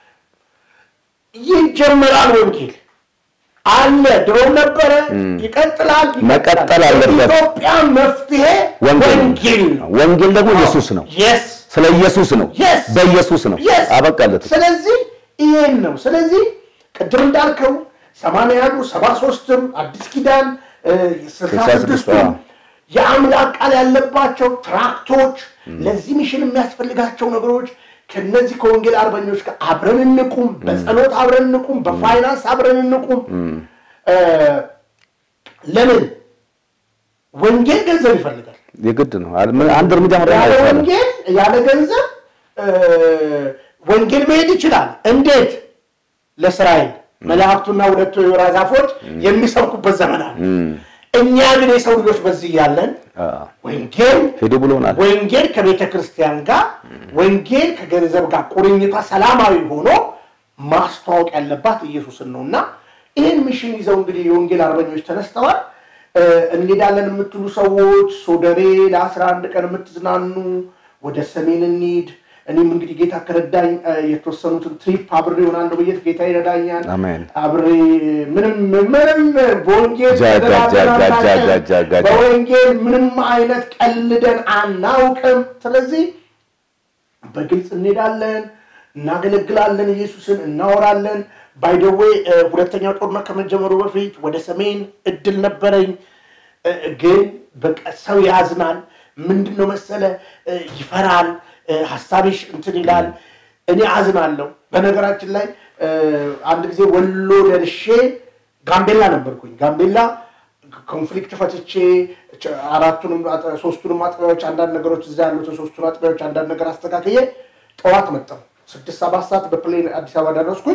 ይጀመራል ወንጌል አለ፣ ድሮም ነበረ፣ ይቀጥላል፣ መቀጠል አለበት። ኢትዮጵያ መፍትሄ ወንጌል ወንጌል ነው። ወንጌል ደግሞ ኢየሱስ ነው። የስ ስለ ኢየሱስ ነው። Yes. በኢየሱስ ነው። Yes. አበቃለት። ስለዚህ ይሄን ነው። ስለዚህ ቅድም እንዳልከው ሰማንያ ያሉ ሰባ ሶስትም አዲስ ኪዳን ስልሳ ስልሳ ስድስቱ ስድስቱም አዎ። የአምላክ ቃል ያለባቸው ትራክቶች ለዚህ ሚሽን የሚያስፈልጋቸው ነገሮች ከነዚህ ከወንጌል አርበኞች ጋር አብረን እንቁም፣ በጸሎት አብረን እንቁም፣ በፋይናንስ አብረን እንቁም። እ፣ ለምን ወንጌል ገንዘብ ይፈልጋል። የግድ ነው። አል- ምን- አንድ እርምጃ መራመድ ያለ አይቻልም። ወንጌል ያለ ገንዘብ እ፣ ወንጌል መሄድ ይችላል። እንዴት? ለእስራኤል መላእክቱና ሁለቱ የወይራ ዛፎች የሚሰብኩበት ዘመን አለ። እኛ ግን የሰው ልጆች በዚህ ያለን አዎ። ወንጌል ሂዱ ብሎናል። ወንጌል ከቤተ ክርስቲያን ጋር ወንጌል ከገንዘብ ጋር ቁርኝቷ ሰላማዊ ሆኖ ማስተዋወቅ ያለባት ኢየሱስን ነው እና ይህን ሚሽን ይዘው እንግዲህ የወንጌል አርበኞች ተነስተዋል። እ፣ እንሄዳለን የምትሉ ሰዎች ሶደሬ ለአስራ አንድ ቀን የምትዝናኑ ወደ ሰሜን እንሂድ። እኔም እንግዲህ ጌታ ከረዳኝ እ፣ የተወሰኑትን ትሪፕ አብሬ ሆናለሁ ብዬ ጌታ ይረዳኛል። አሜን። አብሬ ምንም ምንም በወንጌል ጃ- ጃ- ጃ- ጃ- ጃ- ተደራድረን ጃ- ጃ- ጃ- ጃ- በወንጌል ምንም አይነት ቀልደን አናውቅም። ስለዚህ በግልጽ እንሄዳለን፣ እናገለግላለን፣ ኢየሱስን እናወራለን። ባይደዌ ሁለተኛው ጦርነት ከመጀመሩ በፊት ወደ ሰሜን እድል ነበረኝ፣ እ፣ ግን በቃ ሰው ያዝናል። ምንድን ነው መሰለ እ፣ ይፈራል፣ እ፣ ሀሳብሽ እንትን ይላል። እኔ አዝናለሁ። በነገራችን ላይ እ፣ አንድ ጊዜ ወሎ ደርሼ ጋምቤላ ነበርኩኝ። ጋምቤላ ኮንፍሊክት ፈትቼ ቸ- አራቱንም አጥ- ሶስቱንም አጥቢያዎች አንዳንድ ነገሮች እዛ ያሉትን ሶስቱን አጥቢያዎች አንዳንድ ነገር አስተካክዬ ጠዋት መጣሁ። ስድስት ሰባት ሰዓት በፕሌን አዲስ አበባ ደረስኩኝ።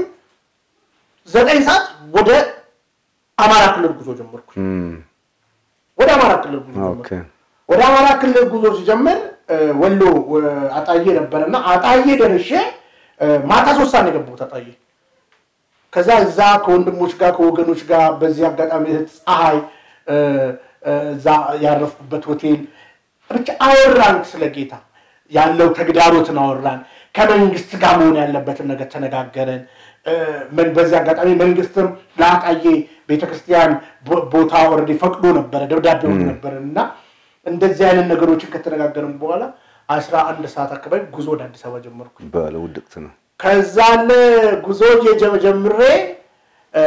ዘጠኝ ሰዓት ወደ አማራ ክልል ጉዞ ጀመርኩ። እም፣ ወደ አማራ ክልል ጉዞ ኦኬ። ጀመርኩ። ወደ አማራ ክልል ጉዞ ሲጀምር እ፣ ወሎ እ፣ አጣዬ ነበረና አጣዬ ደርሼ እ፣ ማታ ሶስት ሰዓት ነው የገባሁት አጣዬ። ከዛ እዛ ከወንድሞች ጋር ከወገኖች ጋር በዚህ አጋጣሚ እህት ፀሐይ እ፣ እ፣ እዛ ያረፍኩበት ሆቴል ብቻ አወራን፣ ስለ ጌታ ያለው ተግዳሮትን አወራን። ከመንግስት ጋር መሆን ያለበትን ነገር ተነጋገረን። እ፣ ምን- በዚህ አጋጣሚ መንግስትም ለአጣዬ ቤተክርስቲያን ቦ- ቦታ ወረድ ፈቅዶ ነበረ፣ ደብዳቤ ሁሉ ነበረ እና እንደዚህ አይነት ነገሮችን ከተነጋገርን በኋላ አስራ አንድ ሰዓት አካባቢ ጉዞ ወደ አዲስ አበባ ጀመርኩ። በለ ውድቅት ነው። ከዛን ጉዞ የጀ- ጀምሬ እ፣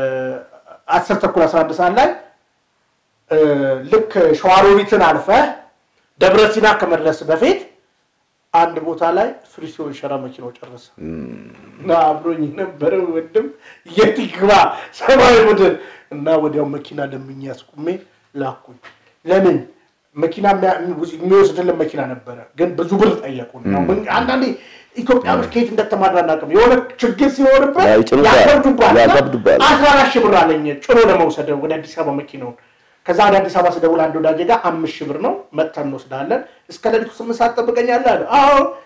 አስር ተኩል አስራ አንድ ሰዓት ላይ እ፣ ልክ ሸዋሮቢትን አልፈህ ደብረ ሲና ከመድረስ በፊት አንድ ቦታ ላይ ፍሪሲዮን ሸራ መኪናው ጨረሰ እና አብሮኝ የነበረ ወንድም የት ይግባ ሰማያዊ ቡድን እና ወዲያው መኪና ለምኜ አስቁሜ ላኩኝ። ለምን መኪና የሚያ- የሚወስድልን መኪና ነበረ፣ ግን ብዙ ብር ጠየቁን። ያው ምን- አንዳንዴ ኢትዮጵያኖች ከየት እንደተማራ አናውቅም። የሆነ ችግር ሲኖርበት ያው ይጭኑታል፣ ያከብዱባል። እና ያከብዱባል። አስራ አራት ሺህ ብር አለኝ ጭኖ ለመውሰድ ወደ አዲስ አበባ መኪናውን። ከዛ ወደ አዲስ አበባ ስደውል አንድ ወዳጄ ጋር አምስት ሺህ ብር ነው መጥተን እንወስዳለን፣ እስከ ሌሊቱ ስምንት ሰዓት ጠብቀኛለህ አለ። አዎ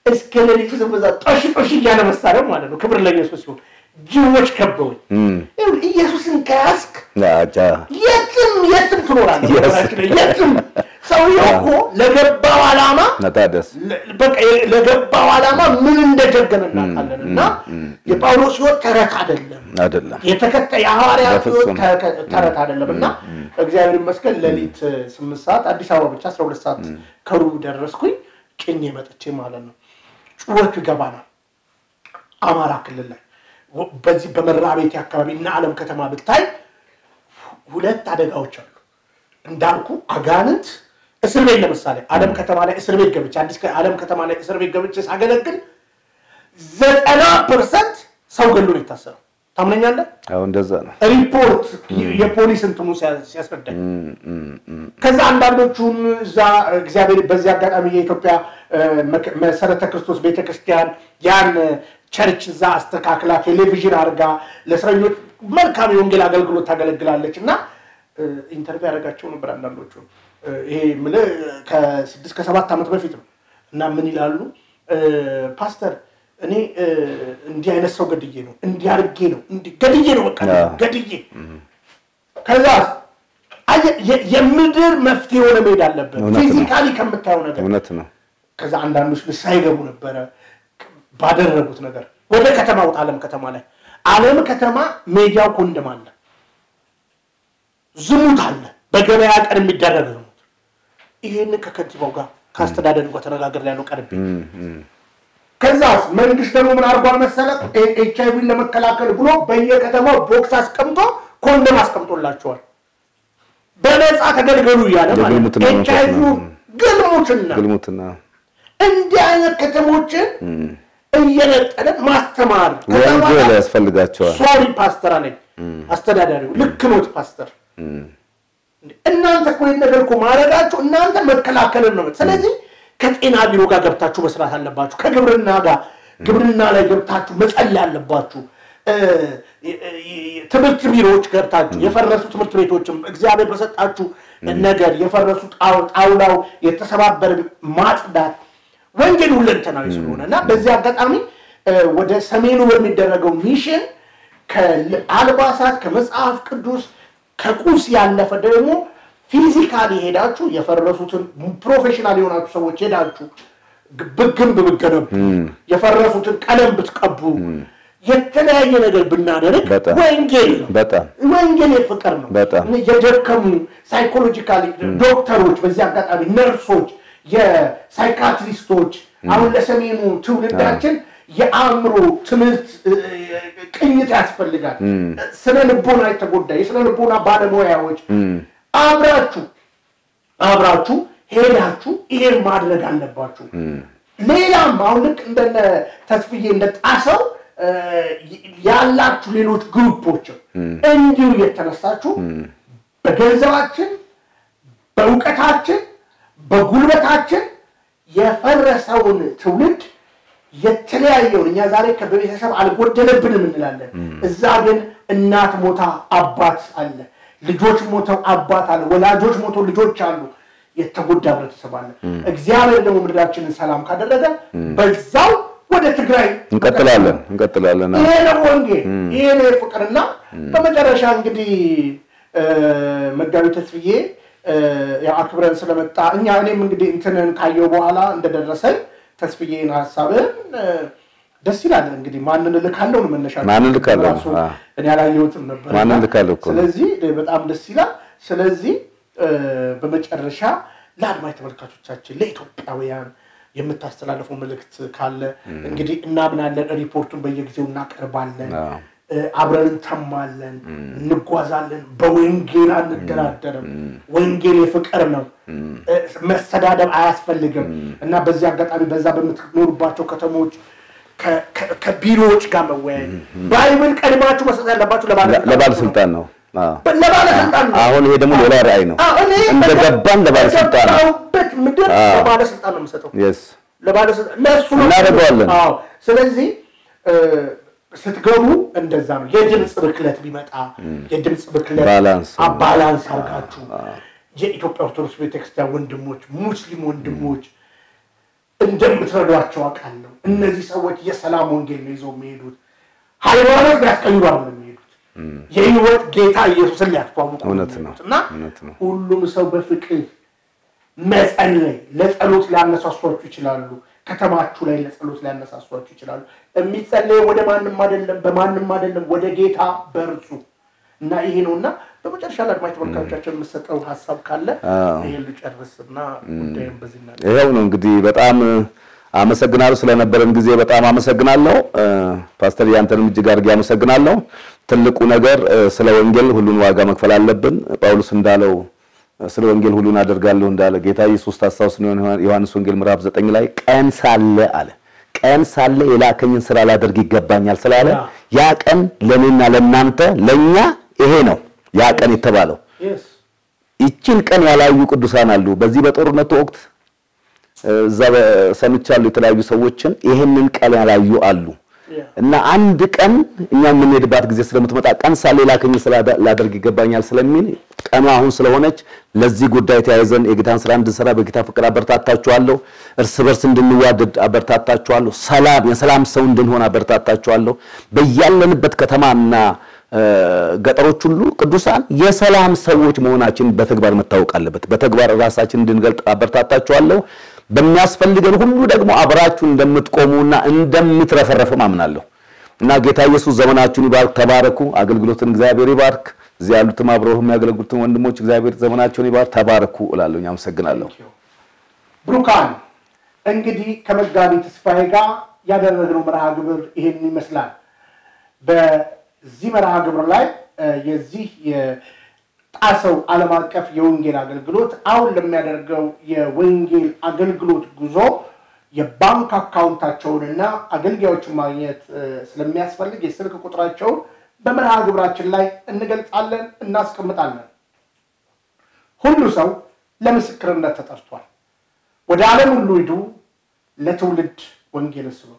እስከ ሌሊቱ ስበዛ ጦሽ ጦሽ እያለ መሳሪያው ማለት ነው። ክብር ለኢየሱስ ሲሆን ጅቦች ከበውኝ ይኸውልህ፣ ኢየሱስን ከያዝክ አጃ የትም የትም ትኖራለህ። Yes. በነገራችን ላይ የትም ሰውየው እኮ ለገባው ዓላማ መታደስ ለ- በቃ ለገባው ዓላማ ምን እንደጀገነ እናውቃለን። እና የጳውሎስ ሕይወት ተረት አይደለም፣ አይደለም። የተከታይ የሐዋርያት ሕይወት በፍጹም። ተከ- ተረት አይደለም። እና እግዚአብሔር ይመስገን ሌሊት ስምንት ሰዓት አዲስ አበባ ብቻ አስራ ሁለት ሰዓት ከሩብ ደረስኩኝ። ጭኜ መጥቼ ማለት ነው። ጩኸቱ ይገባናል። አማራ ክልል ላይ ወ- በዚህ በመራ ቤቴ አካባቢ እና ዓለም ከተማ ብታይ ሁለት አደጋዎች አሉ። እንዳልኩ አጋንንት እስር ቤት ለምሳሌ ዓለም ከተማ ላይ እስር ቤት ገብቼ አዲስ ከ- ዓለም ከተማ ላይ እስር ቤት ገብቼ ሳገለግል ዘጠና ፐርሰንት ሰው ገሎ ነው የታሰረው። ታምነኛለህ? አሁን እንደዛ ነው። ሪፖርት የፖሊስ እንትኑ ሲያ- ሲያስረዳኝ ከዛ አንዳንዶቹን እዛ እግዚአብሔር በዚህ አጋጣሚ የኢትዮጵያ እ፣ መክ- መሰረተ ክርስቶስ ቤተክርስቲያን ያን ቸርች እዛ አስተካክላ ቴሌቪዥን አድርጋ ለእስረኞች መልካም የወንጌል አገልግሎት ታገለግላለች እና እ፣ ኢንተርቪው ያደረጋቸው ነበር አንዳንዶቹ እ፣ ይሄ የምልህ ከስድስት ከሰባት ዓመት በፊት ነው እና ምን ይላሉ እ፣ ፓስተር እኔ እ፣ እንዲህ አይነት ሰው ገድዬ ነው እንዲህ አድርጌ ነው እንዲህ ገድዬ ነው በቃ አዎ። ገድዬ ከዛ አየህ፣ የ- የምድር መፍትሄ የሆነ መሄድ አለበት እውነት ነው። ፊዚካሊ ከምታየው ነገር እውነት ነው። ከዛ አንዳንዶች ንስሐ ይገቡ ነበረ ባደረጉት ነገር ወደ ከተማ ውጣ አለም ከተማ ላይ አለም ከተማ ሜዲያው ኮንደም አለ ዝሙት አለ በገበያ ቀን የሚደረግ ዝሙት ይህንን ከከንቲባው ጋር ከአስተዳደሩ ጋር ተነጋገር ያለው ቀርቤ ከዛ መንግስት ደግሞ ምን አድርጓል መሰለ ኤች አይቪን ለመከላከል ብሎ በየከተማው ቦክስ አስቀምጦ ኮንደም አስቀምጦላቸዋል በነፃ ተገልገሉ እያለ ማለት የግልሙትና ኤች መንፈስ አይቪ ነው። ግልሙትና ግልሙትና እንዲህ አይነት ከተሞችን እየነጠለ ማስተማር ከዛ ወንጌል በኋላ ያስፈልጋቸዋል። ሶሪ ፓስተር አለኝ አስተዳዳሪው ልክ ኖት ፓስተር እናንተ እኮ ይህን ነገር እኮ ማድረጋችሁ እናንተ መከላከልን ነው ስለዚህ ከጤና ቢሮ ጋር ገብታችሁ መስራት አለባችሁ ከግብርና ጋር ግብርና ላይ ገብታችሁ መጸለይ አለባችሁ እ፣ እ፣ ትምህርት ቢሮዎች ገብታችሁ የፈረሱ ትምህርት ቤቶችም እግዚአብሔር በሰጣችሁ ነገር የፈረሱ ጣው- ጣውላው የተሰባበረ ማጽዳት ወንጌል ሁለንተናዊ ስለሆነ እና በዚህ አጋጣሚ እ፣ ወደ ሰሜኑ በሚደረገው ሚሽን ከአልባሳት ከመጽሐፍ ቅዱስ ከቁስ ያለፈ ደግሞ ፊዚካሊ ሄዳችሁ የፈረሱትን ፕሮፌሽናል የሆናችሁ ሰዎች ሄዳችሁ ግንብ ብትገነቡ የፈረሱትን ቀለም ብትቀቡ የተለያየ ነገር ብናደርግ በጣም ወንጌል ነው። በጣም ወንጌል የፍቅር ነው። በጣም። የደከሙ ሳይኮሎጂካሊ ዶክተሮች፣ በዚህ አጋጣሚ ነርሶች፣ የሳይካትሪስቶች አሁን ለሰሜኑ ትውልዳችን የአእምሮ ትምህርት እ፣ ቅኝት ያስፈልጋል። ስነ ልቦና የተጎዳ የስነ ልቦና ባለሙያዎች አብራችሁ አብራችሁ ሄዳችሁ ይሄን ማድረግ አለባችሁ። ሌላም አሁን ልክ እንደነ ተስፍዬ እንደ ጣሰው እ፣ ያላችሁ ሌሎች ግሩፖችም እንዲሁ እየተነሳችሁ በገንዘባችን፣ በእውቀታችን፣ በጉልበታችን የፈረሰውን ትውልድ የተለያየውን እኛ ዛሬ ከቤተሰብ አልጎደለብንም እንላለን። እዛ ግን እናት ሞታ አባት አለ፣ ልጆች ሞተው አባት አለ፣ ወላጆች ሞተው ልጆች አሉ። የተጎዳ ህብረተሰብ አለ። እግዚአብሔር ደግሞ ምድራችንን ሰላም ካደረገ በዛው ወደ ትግራይ እንቀጥላለን እንቀጥላለን። ይሄ ነው ወንጌል፣ ይሄ ነው ፍቅርና በመጨረሻ እንግዲህ እ፣ መጋቢ ተስፍዬ እ፣ ያው አክብረን ስለመጣ እኛ እኔም እንግዲህ እንትንን ካየው በኋላ እንደደረሰኝ ተስፍዬን ሀሳብን እ፣ ደስ ይላል። እንግዲህ ማንን እልካለሁ ነው መነሻ ማንን እልካለሁ? ራሱ አዎ። እኔ አላየሁትም ነበር። ማንን እልካለሁ እኮ ነው። ስለዚህ በጣም ደስ ይላል። ስለዚህ እ፣ በመጨረሻ ለአድማጭ ተመልካቾቻችን ለኢትዮጵያውያን የምታስተላልፈው መልእክት ካለ እንግዲህ እናምናለን። ሪፖርቱን በየጊዜው እናቀርባለን። አዎ። እ፣ አብረን እንተማለን፣ እንጓዛለን። በወንጌል አንደራደርም። ወንጌል የፍቅር ነው። እ፣ መሰዳደብ አያስፈልግም እና በዚህ አጋጣሚ በዛ በምትኖሩባቸው ከተሞች ከ- ከ- ከቢሮዎች ጋር መወያየት ባይብል ቀድማችሁ መስጠት ያለባችሁ ለባለስልጣን ለባለስልጣን ነው። አዎ። ለባለስልጣን ነው። አሁን ይሄ ደግሞ ሌላ ራዕይ ነው። አዎ፣ እኔ እንደገባን ለባለስልጣን ነው። በገባሁበት ምድር አዎ። ለባለስልጣን ነው የምሰጠው። የስ ለባለስልጣን ለእሱ ነው እናደርገዋለን። አዎ። ስለዚህ እ፣ ስትገቡ እንደዛ ነው። የድምፅ ብክለት ቢመጣ የድምፅ ብክለት ባላንስ አ- ባላንስ አድርጋችሁ የኢትዮጵያ ኦርቶዶክስ ቤተክርስቲያን ወንድሞች፣ ሙስሊም ወንድሞች እንደምትረዷቸው አውቃለሁ። እነዚህ ሰዎች የሰላም ወንጌል ነው ይዘው የሚሄዱት። ሃይማኖት ሊያስቀይሩ አይደለም የሚሄዱት የህይወት ጌታ ኢየሱስን ሊያስተዋውቁ ነው እውነት ነው፣ የሚሄዱት እና እውነት ነው። ሁሉም ሰው በፍቅር መጸለይ ለጸሎት ሊያነሳሷችሁ ይችላሉ። ከተማችሁ ላይ ለጸሎት ሊያነሳሷችሁ ይችላሉ። የሚጸለየው ወደ ማንም አይደለም፣ በማንም አይደለም፣ ወደ ጌታ በርሱ እና ይሄ ነው እና በመጨረሻ ለአድማጭ ተመልካቾቻችን የምሰጠው ሀሳብ ካለ አዎ። ይሄን ልጨርስ እና ጉዳይም በዚህ እና ይኸው ነው እንግዲህ በጣም አመሰግናለሁ ስለነበረን ጊዜ በጣም አመሰግናለሁ። እ፣ ፓስተር ያንተንም እጅግ አድርጌ አመሰግናለሁ። ትልቁ ነገር እ፣ ስለ ወንጌል ሁሉን ዋጋ መክፈል አለብን። ጳውሎስ እንዳለው እ፣ ስለ ወንጌል ሁሉን አደርጋለሁ እንዳለ ጌታ ኢየሱስ ታስታውስ ነው ዮሐንስ ወንጌል ምዕራፍ ዘጠኝ ላይ ቀን ሳለ አለ ቀን ሳለ የላከኝን ስራ ላደርግ ይገባኛል ስላለ ያ ቀን ለእኔና ለእናንተ ለእኛ ይሄ ነው ያ ቀን የተባለው። Yes. ይችን ቀን ያላዩ ቅዱሳን አሉ። በዚህ በጦርነቱ ወቅት እዛ ሰምቻለሁ የተለያዩ ሰዎችን ይህንን ቀን ያላዩ አሉ። Yeah. እና አንድ ቀን እኛ የምንሄድባት ጊዜ ስለምትመጣ ቀን ሳለ ላከኝ ስራ ላደርግ ይገባኛል ስለሚል ቀኑ አሁን ስለሆነች ለዚህ ጉዳይ ተያይዘን የጌታን ስራ እንድንሰራ በጌታ ፍቅር አበረታታችኋለሁ። እርስ በርስ እንድንዋደድ አበረታታችኋለሁ። ሰላም የሰላም ሰው እንድንሆን አበረታታችኋለሁ። በያለንበት ከተማና እ፣ ገጠሮች ሁሉ ቅዱሳን የሰላም ሰዎች መሆናችን በተግባር መታወቅ አለበት። በተግባር ራሳችን እንድንገልጥ አበረታታችኋለሁ። በሚያስፈልገን ሁሉ ደግሞ አብራችሁ እንደምትቆሙና እንደምትረፈረፉም አምናለሁ እና ጌታ ኢየሱስ ዘመናችሁን ይባርክ። ተባረኩ። አገልግሎትን እግዚአብሔር ይባርክ። እዚህ ያሉትም አብረው የሚያገለግሉትን ወንድሞች እግዚአብሔር ዘመናቸውን ይባርክ። ተባረኩ እላለሁ። አመሰግናለሁ። ብሩካን እንግዲህ ከመጋቢ ተስፋዬ ጋር ያደረግነው መርሃ ግብር ይሄን ይመስላል። በዚህ መርሃ ግብር ላይ እ፣ የዚህ የጣሰው ዓለም አቀፍ የወንጌል አገልግሎት አሁን ለሚያደርገው የወንጌል አገልግሎት ጉዞ የባንክ አካውንታቸውንና አገልጋዮችን ማግኘት እ፣ ስለሚያስፈልግ የስልክ ቁጥራቸውን በመርሃ ግብራችን ላይ እንገልጻለን፣ እናስቀምጣለን። ሁሉ ሰው ለምስክርነት ተጠርቷል። ወደ ዓለም ሁሉ ሂዱ፣ ለትውልድ ወንጌልን ስበኩ።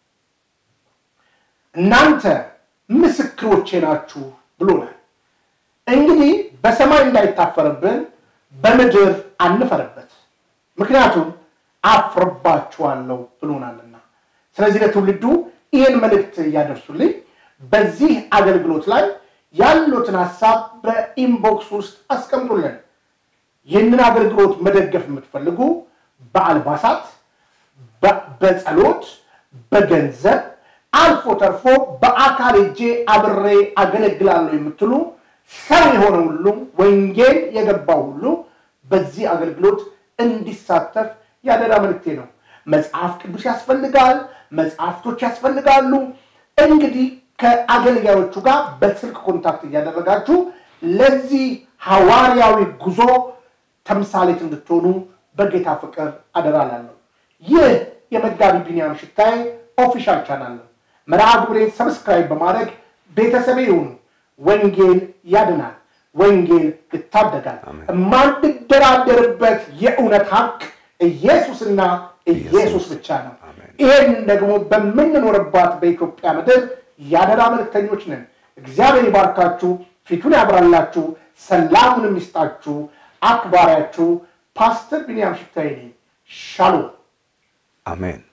እናንተ ምስክሮቼ ናችሁ ብሎናል። እንግዲህ በሰማይ እንዳይታፈርብን በምድር አንፈርበት፣ ምክንያቱም አፍርባችኋለሁ ብሎናልና። ስለዚህ ለትውልዱ ይህን መልእክት እያደርሱልኝ በዚህ አገልግሎት ላይ ያሉትን ሀሳብ በኢንቦክስ ውስጥ አስቀምጡልን። ይህንን አገልግሎት መደገፍ የምትፈልጉ በአልባሳት፣ በ- በጸሎት፣ በገንዘብ አልፎ ተርፎ በአካል እጄ አብሬ አገለግላለሁ የምትሉ ሰው የሆነ ሁሉ ወንጌል የገባው ሁሉ በዚህ አገልግሎት እንዲሳተፍ ያደራ መልክቴ ነው። መጽሐፍ ቅዱስ ያስፈልጋል፣ መጽሐፍቶች ያስፈልጋሉ። እንግዲህ ከአገልጋዮቹ ጋር በስልክ ኮንታክት እያደረጋችሁ ለዚህ ሐዋርያዊ ጉዞ ተምሳሌት እንድትሆኑ በጌታ ፍቅር አደራላለሁ። ይህ የመጋቢ ቢንያም ሽታዬ ኦፊሻል ቻናል ነው። መርሃ ግብሬን ሰብስክራይብ በማድረግ ቤተሰቤ ይሁኑ። ወንጌል ያድናል፣ ወንጌል ይታደጋል። የማንደራደርበት የእውነት ሀቅ ኢየሱስና ኢየሱስ ብቻ ነው። ይህን ደግሞ በምንኖርባት በኢትዮጵያ ምድር ያደራ መልእክተኞች ነን። እግዚአብሔር ይባርካችሁ፣ ፊቱን ያብራላችሁ፣ ሰላሙንም ይስጣችሁ። አክባሪያችሁ ፓስተር ቢንያም ሽታዬ ነኝ። ሻሎም አሜን።